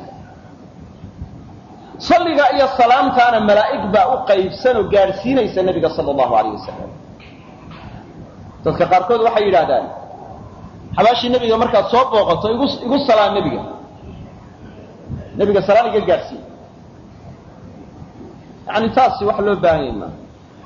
salliga iyo salaamtaana malaa'ig baa u qaybsan oo gaadhsiinaysa nebiga sala allahu alayh wasalam dadka qaarkood waxay yidhaahdaan xabaashii nebiga markaad soo booqato igu igu salaam nebiga nebiga salaan iga gaadhsiin yani taasi wax loo baahan yahy maa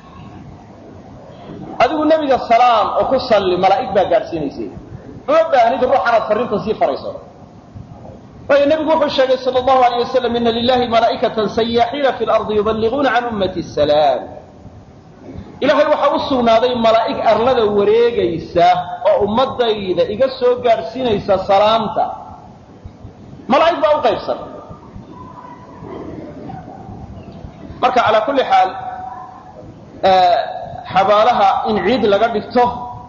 adigu nebiga salaam oo ku salli malaa'ig baa gaadhsiinaysay uma baahnid ruuxanaad farrinta sii farayso waayo nebigu wuxuu sheegay sala allahu alayh wasalam ina lilahi malaa'ikatan sayaaxiina fi lardi yuballiquuna can ummati asalaam ilaahay waxaa u sugnaaday malaa'ig arlada wareegaysa oo ummadayda iga soo gaadhsiinaysa salaamta malaa'ig baa u qaybsan marka calaa kulli xaal xabaalaha in ciid laga dhigto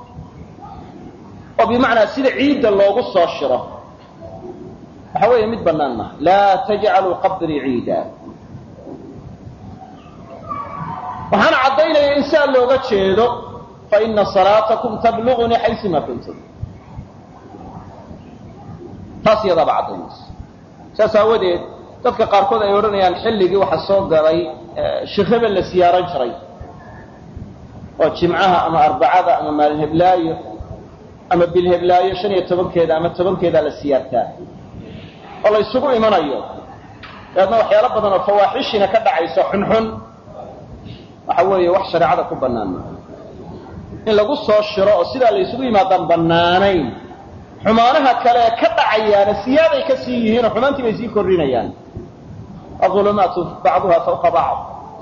oo bimacnaa sida ciidda loogu soo shiro waxa weeye mid bannaan maaha laa tajcaluu qabrii ciida waxaana caddaynaya in saa looga jeedo faina salaatakum tablugunii xaysuma kuntum taas iyadaaba caddaynaysa saas aawadeed dadka qaarkood ay odhanayaan xilligii waxaa soo galay sheekh hebel la siyaaran jiray oo jimcaha ama arbacada ama maalin heblaayo ama bil heblaayo shan iyo tobankeeda ama tobankeedaa la siyaartaa oo la ysugu imanayo dabeedna waxyaalo badan oo fawaaxishina ka dhacayso xunxun waxa weeye wax shareecada ku bannaan maa in lagu soo shiro oo sidaa la ysugu yimaadaan bannaanayn xumaanaha kale ee ka dhacayaana siyaaday ka sii yihiin oo xumaantii bay sii kordhinayaan aulumaatu bacduha fawqa bacd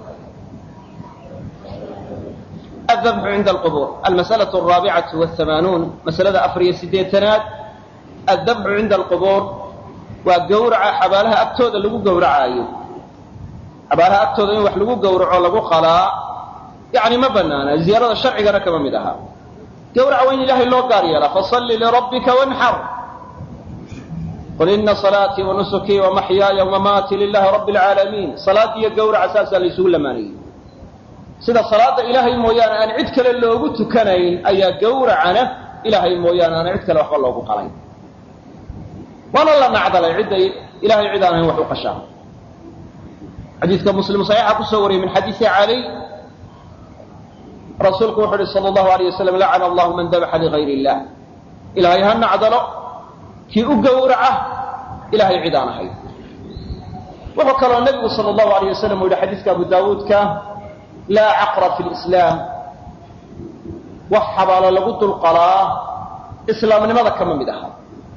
الذبح عند القبور المسألة الرابعة والثمانون مسألة أفرية سديتناد الذبح عند القبور وقورع حبالها أكتود لغو قورع أيو حبالها أكتود إن وح لغو قورع لغو خلاء يعني ما بنانا زيارة الشرع قرأ كما مدها قورع وين إلهي اللو قاريلا فصل لربك وانحر قل إن صلاتي ونسكي ومحياي ومماتي لله رب العالمين صلاتي قورع أساسا لسول لماني sida salaada ilaahay mooyaane aan cid kale loogu tukanayn ayaa gawracana ilaahay mooyaane aan cid kale waxba loogu qalayn waana la nacdalay cidda ilahay cid aan ahayn wax u qashaa xadiidka muslim saxiixa kusoo wariyay min xadiisi cali rasuulku wuxu uhi sala allahu alayh wasalam lacana allahu man dabaxa ligayr illah ilaahay ha nacdalo kii u gawraca ilahay cid aan ahayn wuxuu kaloo nebigu sala allahu alayh wasalam u yihi xadiiska abu daawuudka laa caqra fi lislaam wax xabaalo lagu dulqalaa islaamnimada kama mid aha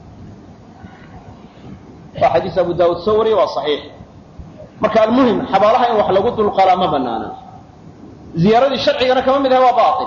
waa xadiis abu daawuud soo wariyey waa saxiix marka almuhim xabaalaha in wax lagu dulqalaa ma banaana ziyaaradii sharcigana kama mid aha waa bail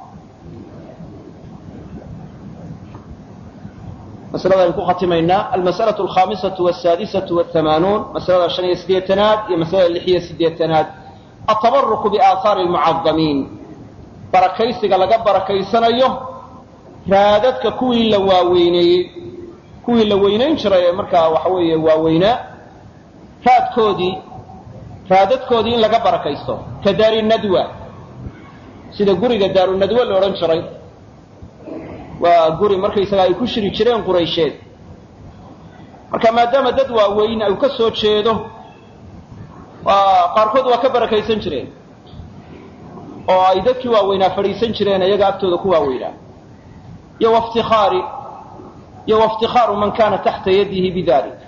maslada aynu ku khatimaynaa almas'alaة alkhamisatu wاsaadisatu wاhamaanuun masalada shan iyo siddeetanaad iyo masalada lix iyo siddeetanaad atabaruku biaahaari lmucadamiin barakaysiga laga barakaysanayo raadadka kuwii la waaweyneeyey kuwii la weynayn jiray ee markaa waxa weeye waaweynaa raadkoodii raadadkoodii in laga barakaysto ka daari nadwa sida guriga daarunadwa la odhan jiray waa guri markaysaga ay ku shiri jireen quraysheed marka maadaama dad waaweyn ay ka soo jeedo qaarkood waa ka barakaysan jireen oo ay dadkii waaweynaa fadhiisan jireen iyaga agtooda ku waaweynaa iyo waftikhaari iyo waftikhaaru man kana taxta yadihi bidalik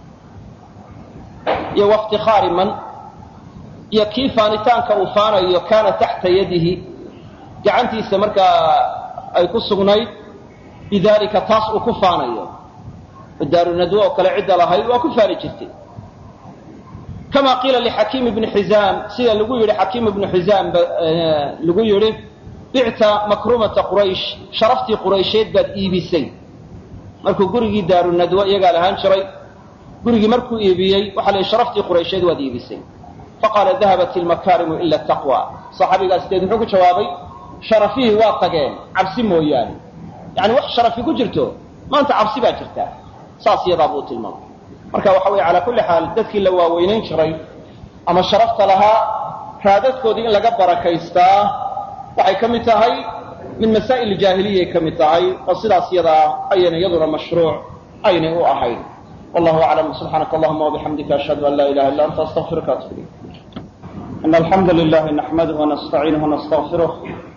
iyo waftikhaari man iyo kii faanitaanka uu faanayo kaana taxta yadihi gacantiisa markaa ay ku sugnayd bidalika taas uu ku faanayo daarunadwo oo kale cidda lahayd waa ku faani jirtay kama qiila lixakiim ibni xizaam sida lagu yidhi xakiim ibnu xizaam lagu yidhi bicta makrumata quraysh sharaftii quraysheed baad iibisay markuu gurigii daarunadwo iyagaa lahaan jiray gurigii markuu iibiyey waxa la yidhi sharaftii quraysheed waad iibisay faqaala dahabat ilmakaarimu ila taqwa saxaabigaas deed muxuu ku jawaabay sharafihii waa tageen cabsi mooyaane yani wax sharafi ku jirto maanta cabsi baa jirta saas iyadaa buu tilmaamay marka waxa weye calaa kulli xaal dadkii la waaweynayn jiray ama sharafta lahaa raadadkoodii in laga barakaystaa waxay ka mid tahay min masaa'il jaahiliyay ka mid tahay oo sidaas iyadaa ayayna iyaduna mashruuc aynay u ahayn wallahu aclam subxaanaka allahuma wabixamdika ashhadu an laa ilaha illa anta astaqfiruka atub ilayk in alxamda lilahi naxmaduh wanastaciinuh wanastaqfiruh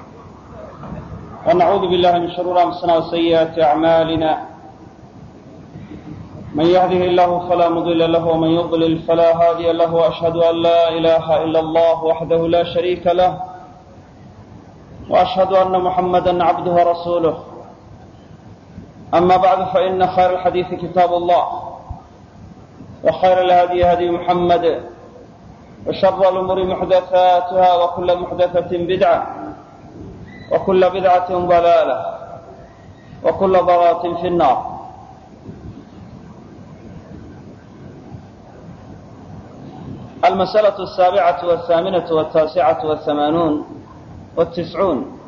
ونعوذ بالله من شرور أنفسنا وسيئات أعمالنا من يهده الله فلا مضل له ومن يضلل فلا هادي له وأشهد أن لا إله إلا الله وحده لا شريك له وأشهد أن محمدا عبده ورسوله أما بعد فإن خير الحديث كتاب الله وخير الهدي هدي محمد وشر الأمور محدثاتها وكل محدثة بدعة وكل بدعة ضلالة وكل ضلالة في النار المسألة السابعة والثامنة والتاسعة والثمانون والتسعون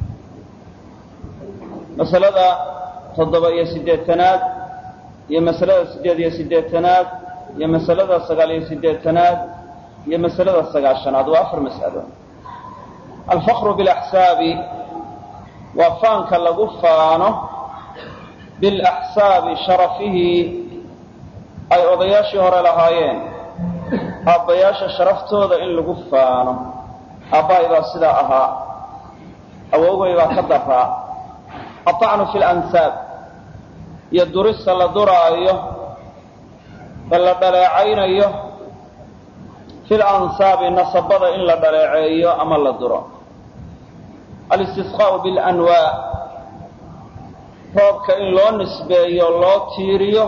مسألة تضبط يا سديتناد يا مسألة سديد يا سديتناد يا مسألة سقال يا سديتناد يا مسألة سقال شناد وآخر مسألة الفخر بالأحساب وفانك لغفانه بالأحساب شرفه أي أضياشي هر لهايين أبياشا شرفتو ذا إن لغفانه أبا إذا صدا أها أو إذا كدفا الطعن في الأنساب يدرس لدرا أيه بل دلعين أيه في الأنساب نصبض إن لدلعيه أما لدرا الاستسقاء بالأنواء roobka in loo nisbeeyo loo tiiriyo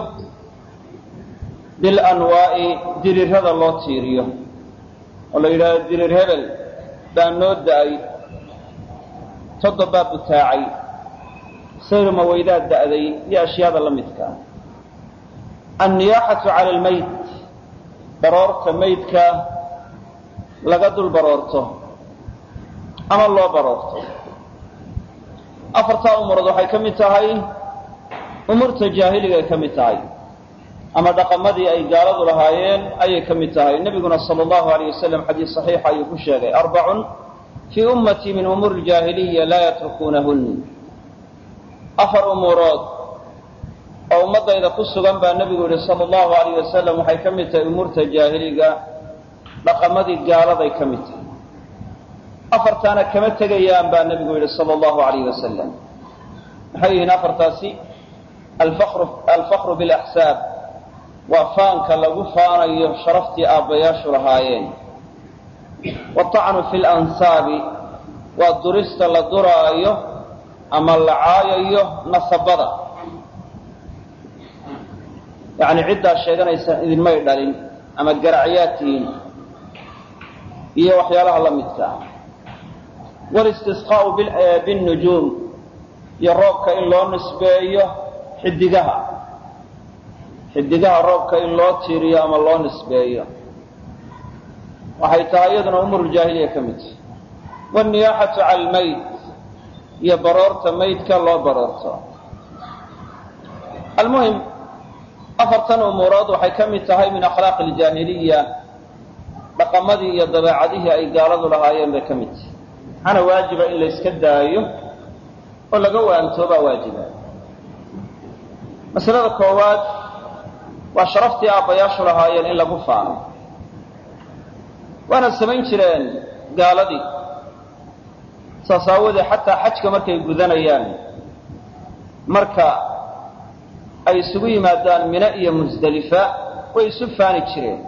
bilanwaa'i dirirada loo tiiriyo oo la yidhahdo dirir hebel baa noo da-ay toddobaa butaacay sayrma weydaa da'day iyo ashyaada la midkaa anniyaaxatu cala almeyd baroorta meydka laga dul baroorto ama loo baroorto afartaa umurood waxay ka mid tahay umuurta jaahiligaay ka mid tahay ama dhaqamadii ay gaaladu lahaayeen ayay ka mid tahay nebiguna sala allahu alayh wasalam xadiis saxiixa ayuu ku sheegay arbacun fii ummatii min umuuri ljaahiliya laa yatrukuunahun afar umuurood oo ummaddayda ku sugan baa nebigu yihi sala allahu alayh wasalam waxay ka mid tahay umuurta jaahiliga dhaqamadii gaaladay ka mid tahay afartaana kama tegayaan baa nebigu yidhi sala allahu alayh wasalam maxay yihiin afartaasi alfakru bilaxsaab waa faanka lagu faanayo sharaftii aabbayaashu lahaayeen watacnu fi lansaabi waa durista la duraayo ama la caayayo nasabada yacni ciddaa sheeganaysa idinmay dhalin ama garacyaad tihiin iyo waxyaalaha la midka walistisqaa'u binnujuum iyo roobka in loo nisbeeyo xidigaha xidigaha roobka in loo tiiriyo ama loo nisbeeyo waxay tahay iyaduna umuruljaahiliya ka mid wanniyaaxatu cala almayd iyo baroorta maydka loo baroorto almuhim afartan umuurood waxay ka mid tahay min akhlaaqi aljaahiliya dhaqamadii iyo dabeecadihii ay gaaladu lahaayeen bay ka mid tahay waxaana waajiba in la yska daayo oo laga waantoobaa waajiba masalada koowaad waa sharaftii aabbayaashu lahaayeen in lagu faano waana samayn jireen gaaladii saas aawoodee xataa xajka markay gudanayaan marka ay isugu yimaadaan mine iyo musdelifa way isu faani jireen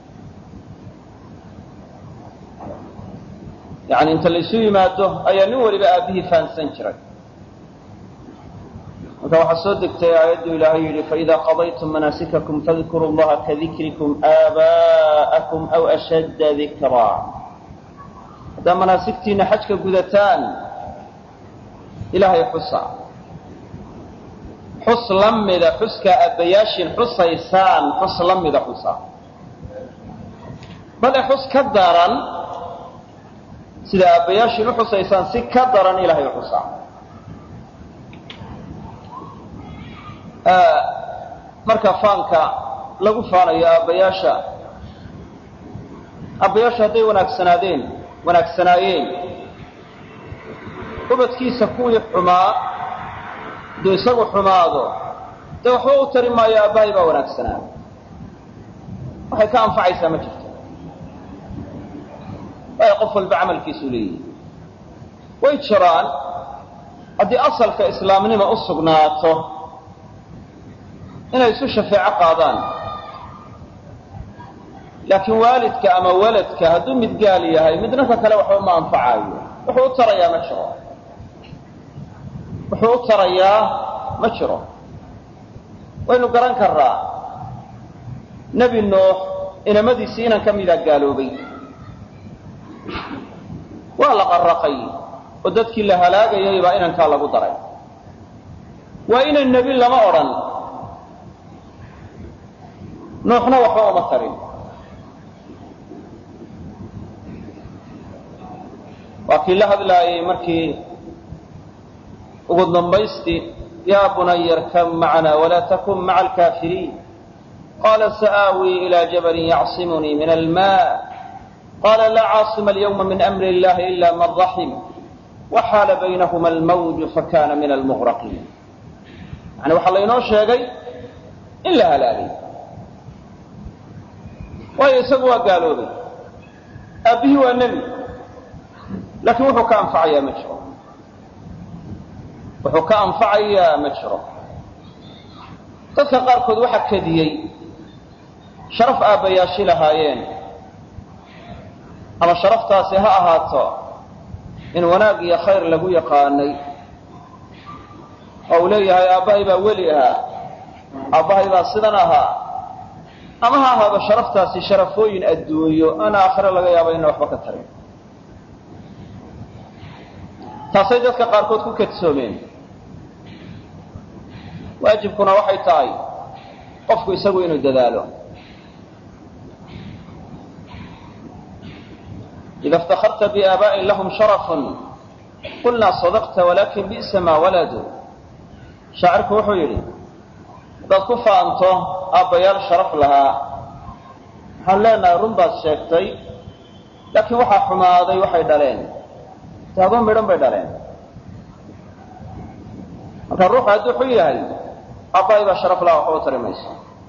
yacni inta la isu yimaado ayaa nin waliba aabbihii fahansan jiray marka waxaa soo degtay aayaddu ilaahay yidhi faإida qadaytum manaasikakum fadkuruu اllaha kadikrikum aabaءakum aw ashadda dikraa haddaa manaasigtiina xajka gudataan ilaahay xusa xus la mida xuskaa aabbayaashiin xusaysaan xus la mida xusa bale xus ka daran sida aabbayaashiin u xusaysaan si ka daran ilaahay xusa marka faanka lagu faanayo aabbayaasha aabbayaasha hadday wanaagsanaadeen wanaagsanaayeen ubadkiisa kuwii xumaa hadduu isagu xumaado dee waxba u tari maayo aabbahay baa wanaagsanaa waxay ka anfacaysaa ma jirto waayo qof walba camalkiisuu leeyihi way jiraan haddii asalka islaamnima u sugnaato inay isu shafeeco qaadaan laakiin waalidka ama waladka hadduu mid gaal yahay midna ka kale waxba ma anfacaayo wuxuu u tarayaa ma jiro wuxuu u tarayaa ma jiro waynu garan karraa nebi nuux inamadiisii inan ka mida gaaloobay waa la qarraqay oo dadkii la halaagayay baa inankaa lagu daray waa inan nebi lama odhan nuuxna waxba uma tarin waa kii la hadlaayay markii ugu dambaystii yaa bunaya arkab macana walaa takun maca alkaafiriin qaala sa'aawii ilaa jabalin yacsimunii min almaa qaala laa caasima alyawma min amri illahi ila man raxim waxaala baynahuma almawju fakana min almughraqiin yani waxaa laynoo sheegay in la halaagay waayo isagu waa gaaloobay aabbihii waa nebi laakiin wuxuu ka anfacayaa ma jiro wuxuu ka anfacayaa ma jiro dadka qaarkood waxaa kadiyey sharaf aabbayaashi lahaayeen ama sharaftaasi ha ahaato in wanaag iyo khayr lagu yaqaanay oo uu leeyahay aabbahay baa weli ahaa aabbahay baa sidan ahaa ama ha ahaado sharaftaasi sharafooyin adduunyo aan aakhire laga yaabo ina waxba ka tarin taasay dadka qaarkood ku kadsoomeen waajibkuna waxay tahay qofku isagu inuu dadaalo ida iftakarta biaabaa'in lahum sharafun qulnaa sadaqta walakin bi'sa maa waladu shaacirku wuxuu yidhi haddaad ku faanto aabbayaal sharaf lahaa waxaan leenahay run baad sheegtay laakiin waxaa xumaaday waxay dhaleen taabo midhan bay dhaleen marka ruuxu hadduu xun yahay aabbahay baa sharaf laha waxba u tari mayso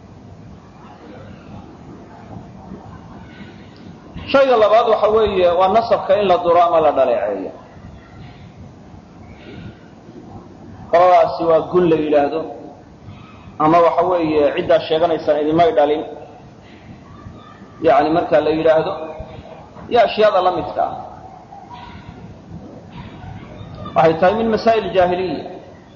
shayga labaad waxa weeye waa nasabka in la duro ama la dhaleeceeyo qoladaasi waa gun la yidhaahdo ama waxa weeye ciddaa sheeganaysaan idinmay dhalin yani marka la yidhaahdo iyo ashyaada la midka ah waxay tahay min masaa'il jaahiliya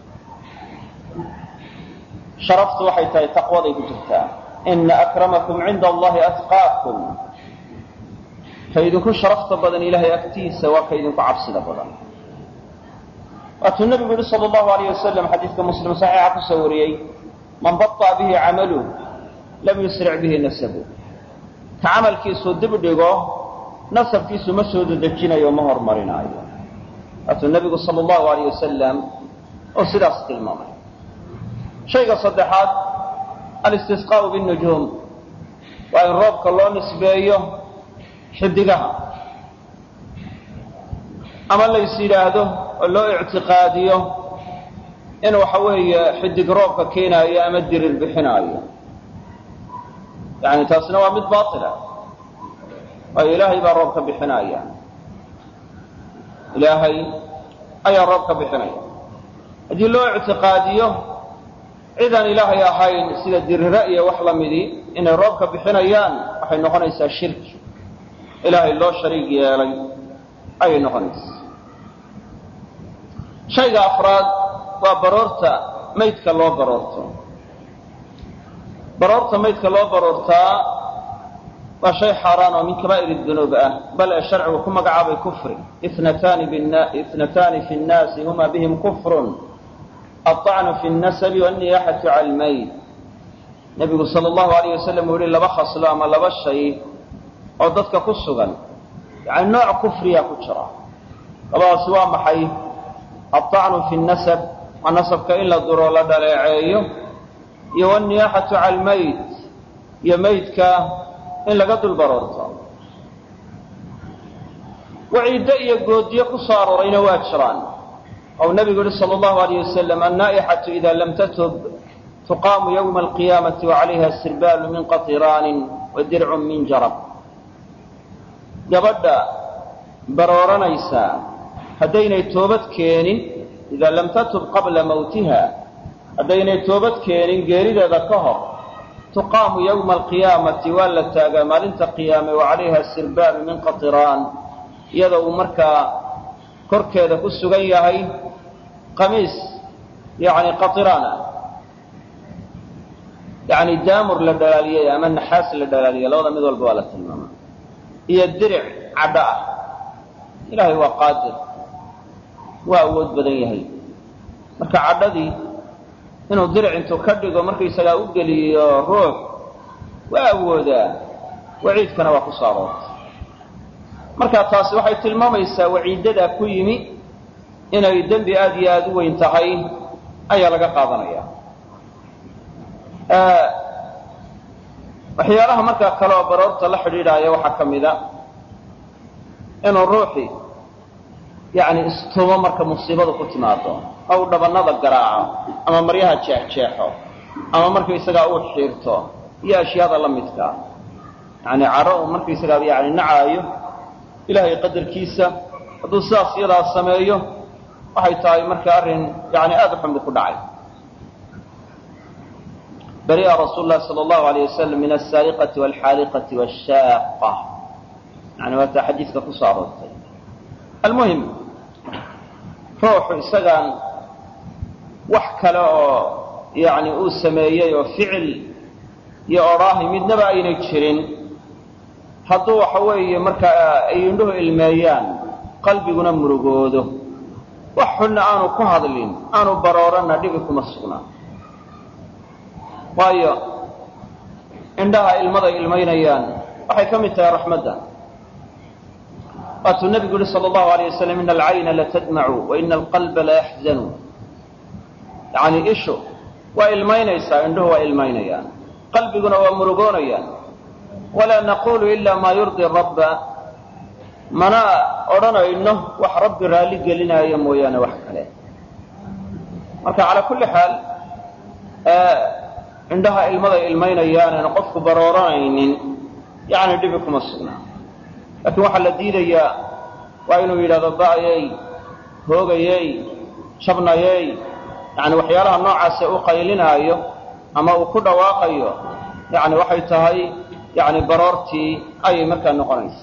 sharaftu waxay tahay taqwaday ku jirtaa ina akramakum cinda allahi atqaakum ka idinku sharafta badan ilahay agtiisa waa ka idinku cabsida badan waatuu nabigu yihi sal allahu alayh wasalam xadiidka muslim saxiixa kusoo wariyey man baطa bihi camaluh lam yusric bihi nasabu ka camalkiisu dib dhigo nasabkiisu ma soo dedejinayo ma hormarinaayo waatuu nabigu sal allahu alayh wasalam oo sidaas tilmaamay shayga saddexaad alistisqaau binujuum waa in roobka loo nisbeeyo xidigaha ama lays yidhaahdo oo loo ictiqaadiyo in waxa weeye xidig roobka keenaayo ama dirir bixinaayo yani taasina waa mid baila waayo ilaahay baa roobka bixinaya ilaahay ayaa roobka bixinaya haddii loo ictiqaadiyo cidaan ilaahay ahayn sida dirire iyo wax la midii inay roobka bixinayaan waxay noqonaysaa shirki ilaahay loo shariig yeelay ayay noqonaysaa shayga afraad waa baroorta maydka loo baroorto baroorta maydka loo baroortaa waa shay xaaraan oo min kabaa'ir dunuub ah bal ee sharcigu ku magacaabay kufri itnataani fi nnaasi huma bihim kufrun aلطacnu fi الnasabi wالniyaxatu cala almayd nebigu sala allahu alayh wasalam uu yihi laba khaslo ama laba shay oo dadka ku sugan yani nooc kufriya ku jira labadaasi waa maxay aلطacnu fi الnasab waa nasabka in la duro la dhaleeceeyo iyo wالniyaxatu cala almayd iyo maydka in laga dul baroorto waciiddo iyo goodiyo ku soo aroorayna waa jiraan ou nabigu yihi sal allahu alayh wasalam annaa'ixatu ida lam tatub tuqaamu yowma alqiyaamati wacalayha sirbaalu min qatiraanin wa dircun min jarab gabadha barooranaysa haddaynay toobad keenin idaa lam tatub qabla mawtiha haddaynay toobad keenin geerideeda ka hor tuqaamu yowma alqiyaamati waa la taagaa maalinta qiyaame wa calayha sirbaalu min qatiraan iyada uu markaa korkeeda ku sugan yahay qamiis yani qatirana yani daamur la dhalaaliyey ama naxaas la dhalaaliyey labada mid walba waa la tilmaama iyo diric cadho ah ilaahay waa qaadir waa awood badan yahay marka cadhadii inuu diric intuu ka dhigo markaysagaa u geliyo ruux waa awoodaa waciidkana waa ku soo aroortay marka taasi waxay tilmaamaysaa waciidadaa ku yimi inay dembi aad iyo aada u weyn tahay ayaa laga qaadanaya waxyaalaha markaa kale oo baroorta la xidhiidhaaya waxaa ka mida inuu ruuxi yani istumo marka musiibadu ku timaado ou dhabanada garaaco ama maryaha jeexjeexo ama markaysagaa uu xiirto iyo ashyaada la midkaa yani caro uu markaysagaa yani nacaayo ilaahay qadarkiisa hadduu sidaas iyadaa sameeyo waxay tahay marka arrin yani aada u xunbi ku dhacay bari'a rasuulu lahi sala allahu alayh wasalam min alsaariqati walxaaliqati washaaqa yani waataa xadiidka ku soo aroortay almuhim ruuxu isagaan wax kale oo yani uu sameeyey oo ficil iyo odhaahi midnaba aynay jirin hadduu waxa weeye markaa ay indhuhu ilmeeyaan qalbiguna murugoodo wax xunna aanu ku hadlin aanu barooranna dhibi kuma sugnaa waayo indhaha ilmaday ilmaynayaan waxay ka mid tahay raxmadda waatuu nebigu yihi sala allahu alayh wasalam ina alcayna latadmacu wa ina alqalba layaxzanu yacni ishu waa ilmaynaysaa indhuhu waa ilmaynayaan qalbiguna waa murugoonayaan walaa naqulu ila maa yurdi rabba mana odhanayno wax rabbi raalli gelinaayo mooyaane wax kale marka calaa kulli xaal indhaha ilmaday ilmaynayaan aan qofku barooranaynin yani dhibi kuma sugnaa laakiin waxaa la diidayaa waa inuu yidhahdo ba'yey hoogayey jabnayey yani waxyaalaha noocaase u qaylinaayo ama uu ku dhawaaqayo yani waxay tahay yani baroortii ayay markaa noqonaysa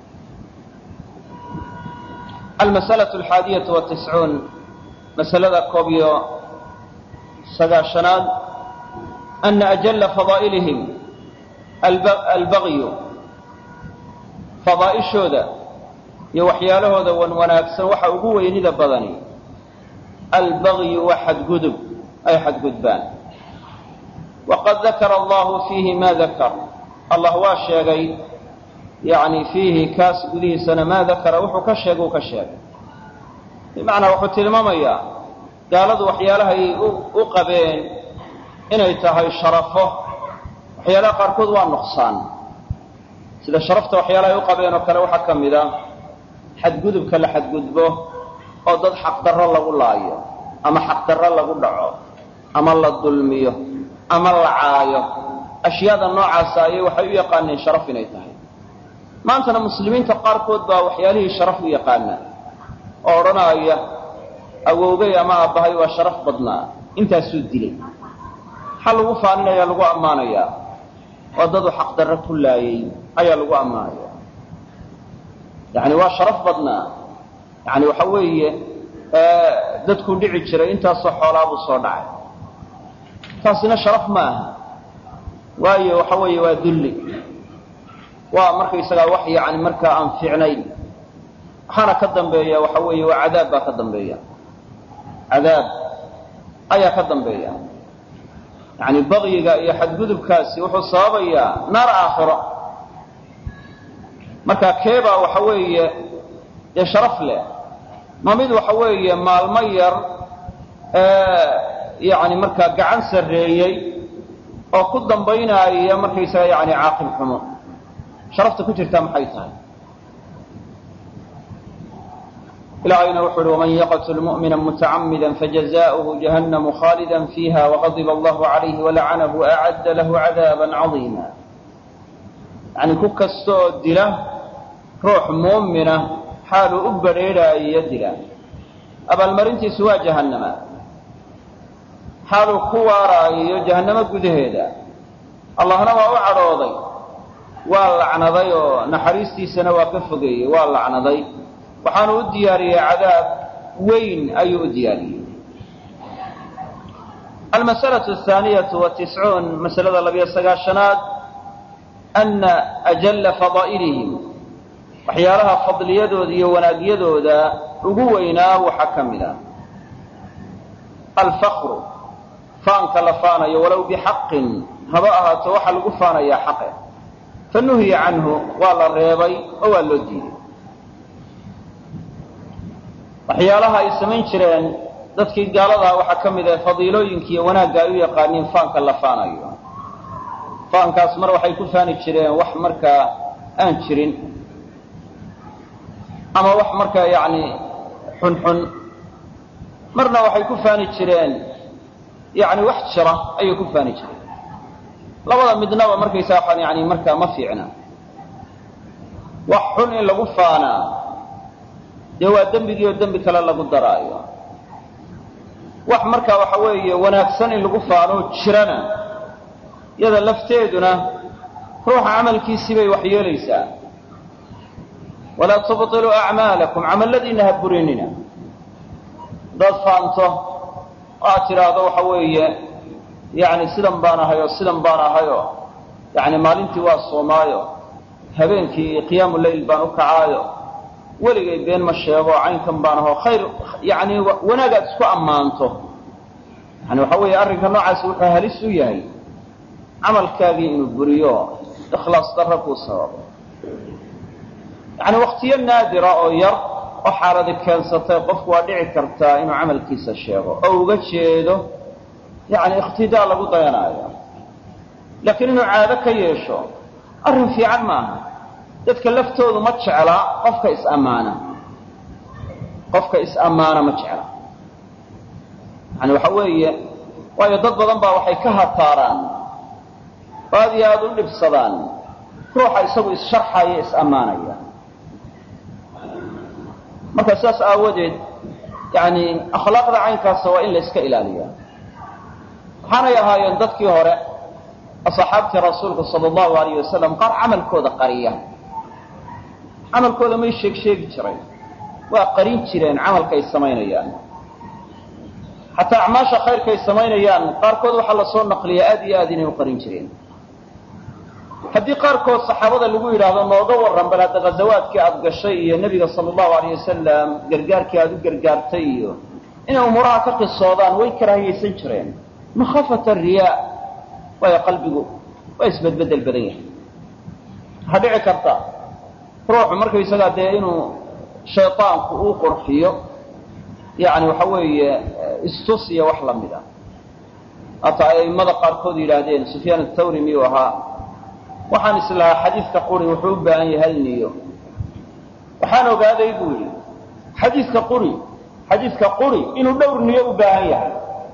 almas'alaة alxaadiyatu watiscuun masalada koob iyo sagaashanaad ana ajala fadaa'ilihim albagyu fadaa'ishooda iyo waxyaalahooda wan wanaagsan waxa ugu weynida badani albagyu waa xadgudub ay xadgudbaan waqad dakara allahu fiihi ma dakar allah waa sheegay yani fiihi kaas gudihiisana maa dakara wuxuu ka sheegay uu ka sheegay bimacnaa wuxuu tilmaamayaa gaaladu waxyaalahay u qabeen inay tahay sharafo waxyaalaha qaarkood waa nuqsaan sida sharafta waxyaalahay u qabeen oo kale waxaa ka mid a xadgudubka la xadgudbo oo dad xaqdarro lagu laayo ama xaqdarro lagu dhaco ama la dulmiyo ama la caayo ashyaada noocaasa ayay waxay u yaqaaneen sharaf inay tahay maantana muslimiinta qaarkood baa waxyaalihii sharaf u yaqaanaa oo odhanaya awowgay ama aabbahay waa sharaf badnaa intaasuu dilay maxaa lagu faaninaya lagu ammaanayaa waa dadu xaqdarro ku laayay ayaa lagu ammaanaya yani waa sharaf badnaa yani waxa weeye dadkuu dhici jiray intaasoo xoolaabuu soo dhacay taasina sharaf ma aha waayo waxa weeye waa dulli waa markaysagaa wax yani markaa aan fiicnayn waxaana ka dambeeya waxa weeye waa cadaab baa ka dambeeya cadaab ayaa ka dambeeya yani bagyiga iyo xadgudubkaasi wuxuu sababayaa naar aakhiro marka keebaa waxa weeye dee sharaf leh ma mid waxa weeye maalmo yar yani markaa gacan sarreeyey oo ku dambaynaaya markaysaga yani caaqil xumo sharafta ku jirtaa maxay tahay ilaahayna wuxu uhi waman yaqtul mu'mina mutacamida fajaza'uhu jahannamu khaalida fiiha waqadiba allahu calayhi walacanahu acadda lahu cadaaban cadiima yani ku kasta oo dila ruux muumina xaaluu u badrheedhaayo dila abaalmarintiisu waa jahannama xaaluu ku waaraayo jahannamo gudaheeda allahna waa u cadhooday waa lacnaday oo naxariistiisana waa ka fogeeyey waa lacnaday waxaanu u diyaariyey cadaab weyn ayuu u diyaariyey almas'alaة الثaaniyatu watiscuun masalada labiyo sagaashanaad ana ajalla fadaa'ilihim waxyaalaha fadliyadooda iyo wanaagyadooda ugu weynaa waxaa ka mid a alfakru faanka la faanayo walow bixaqin haba ahaato waxaa lagu faanayaa xaqe fanuhiya canhu waa la reebay oo waa loo diiday waxyaalaha ay samayn jireen dadkii gaaladaa waxaa ka mid ah fadiilooyinka iyo wanaagga ay u yaqaaniin faanka la faanayo faankaas mar waxay ku faani jireen wax markaa aan jirin ama wax markaa yacni xunxun marna waxay ku faani jireen yacni wax jira ayay ku faani jireen labada midnaba markaysaa waxaan yani markaa ma fiicna wax xun in lagu faanaa dee waa dembigii oo dembi kale lagu daraayo wax markaa waxa weeye wanaagsan in lagu faanoo jirana yada lafteeduna ruuxa camalkiisii bay wax yeelaysaa walaa tubطiluu acmaalakum camalladiina ha burinina haddaad faanto oo aad tidhaahdo waxa weeye yani sidan baan ahay oo sidan baan ahayoo yani maalintii waa soomaayo habeenkii qiyaamu leyl baan u kacaayo weligay been ma sheego caynkan baan ahoo khayr yani wanaag aad isku ammaanto yani waxa weeye arrinka noocaasi wuxuu halis u yahay camalkaagii inuu buriyo ikhlaas darra kuu sababo yani waktiyo naadira oo yar oo xaaladi keensatay qofku waa dhici kartaa inuu camalkiisa sheego oo uga jeedo yani ikhtidaa lagu dayanaayo laakiin inuu caado ka yeesho arrin fiican maaha dadka laftoodu ma jecla qofka is-ammaana qofka is-ammaana ma jecla yani waxa weeye waayo dad badan baa waxay ka hataaraan oo aad iyo aada u dhibsadaan ruuxa isagu is-sharxaya is-ammaanaya marka sidaas aawadeed yani akhlaaqda caynkaasa waa in la iska ilaaliya waxaanay ahaayeen dadkii hore asxaabtii rasuulka sala allahu alayh wasalam qaar camalkooda qariya camalkooda may sheeg sheegi jireen waa qarin jireen camalka ay samaynayaan xataa acmaasha khayrka ay samaynayaan qaarkood waxaa lasoo naqliya aad iyo aad inay u qarin jireen haddii qaarkood saxaabada lagu yidhaahdo nooga warran bal hadda ghazawaadkii aada gashay iyo nebiga sala allahu alayh wasalam gargaarkii aada u gargaartay iyo inay umuuraha ka qisoodaan way karaahiyaysan jireen makhaafata riyaa waayo qalbigu waa isbedbedel badan yahay waxaa dhici karta ruuxu markaysagaa dee inuu shaydaanku uu qurxiyo yani waxa weeye istus iyo wax lamid ah hata ay aimada qaarkood yidhaahdeen sufyaan athawri miyuu ahaa waxaan islahaa xadiidka quri wuxuu u baahan yahay hal niyo waxaan ogaaday buu yidhi xadiidka quri xadiidka quri inuu dhowr niyo u baahan yahay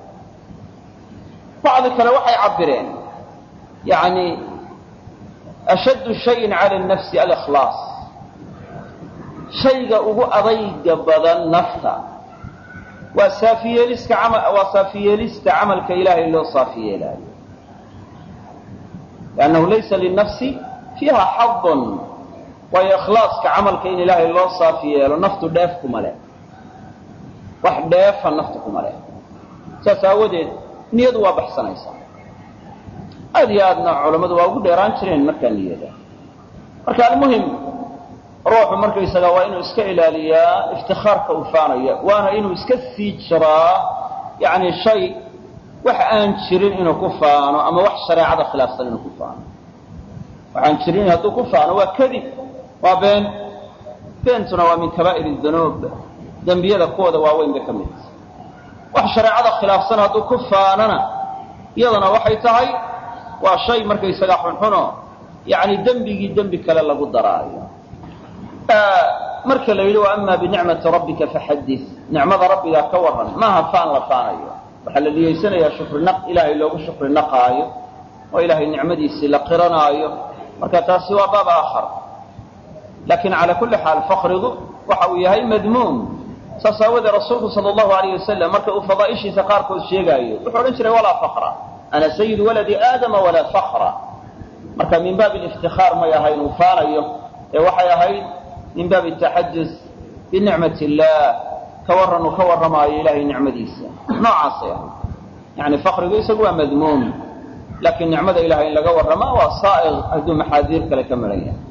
bacdi kale waxay cabireen yani ashaddu shayin cala nafsi alikhlaas shayga ugu adayga badan nafta waa saafiyeeliska waa saafiyeelista camalka ilaahay loo saafi yeelaayo liannahu laysa linafsi fiiha xadun waayo ikhlaaska camalka in ilaahay loo saafi yeelo naftu dheef kuma leh wax dheefa naftu kuma leh saas aawadeed niyadu waa baxsanaysaa aad iyo aadna culammadu waa ugu dheeraan jireen markaa niyada marka almuhim ruuxu markaysaga waa inuu iska ilaaliyaa iftikaarka uu faanaya waana inuu iska sii jiraa yani shay wax aan jirin inuu ku faano ama wax shareecada khilaafsan inuu ku faano waxaan jirin hadduu ku faano waa kadib waa been beentuna waa min kabaa'ir dunuub dembiyada kuwooda waaweyn bay ka mid wax shareecada khilaafsan hadduu ku faanana iyadana waxay tahay waa shay markaysaga xunxuno yani dembigii dembi kale lagu daraayo marka la yidhi wa ama binicmati rabbika faxadis nicmada rabbigaa ka warran maaha faan la faanayo waxaa la niyeysanayaa shukri naq ilaahay loogu shukri naqaayo oo ilaahay nicmadiisii la qiranaayo marka taasi waa baab aakhar laakiin cala kulli xaal fakrigu waxa uu yahay madmuum saas aawadee rasuulku sala allahu alayh wasalam marka uu fadaa'ishiisa qaarkood sheegaayo wuxuu odhan jiray walaa fakra ana sayidu waladi aadama walaa fakra marka min baabi liftikaar may ahayn uu faanayo ee waxay ahayd min baabi taxadus binicmat illaah ka warran uu ka warramaayo ilaahay nicmadiisa noocaasay ahayd yani fakrigu isagu waa madmuum laakiin nicmada ilahay in laga warramaa waa saa'iq hadduu maxaadiir kale ka maran yahay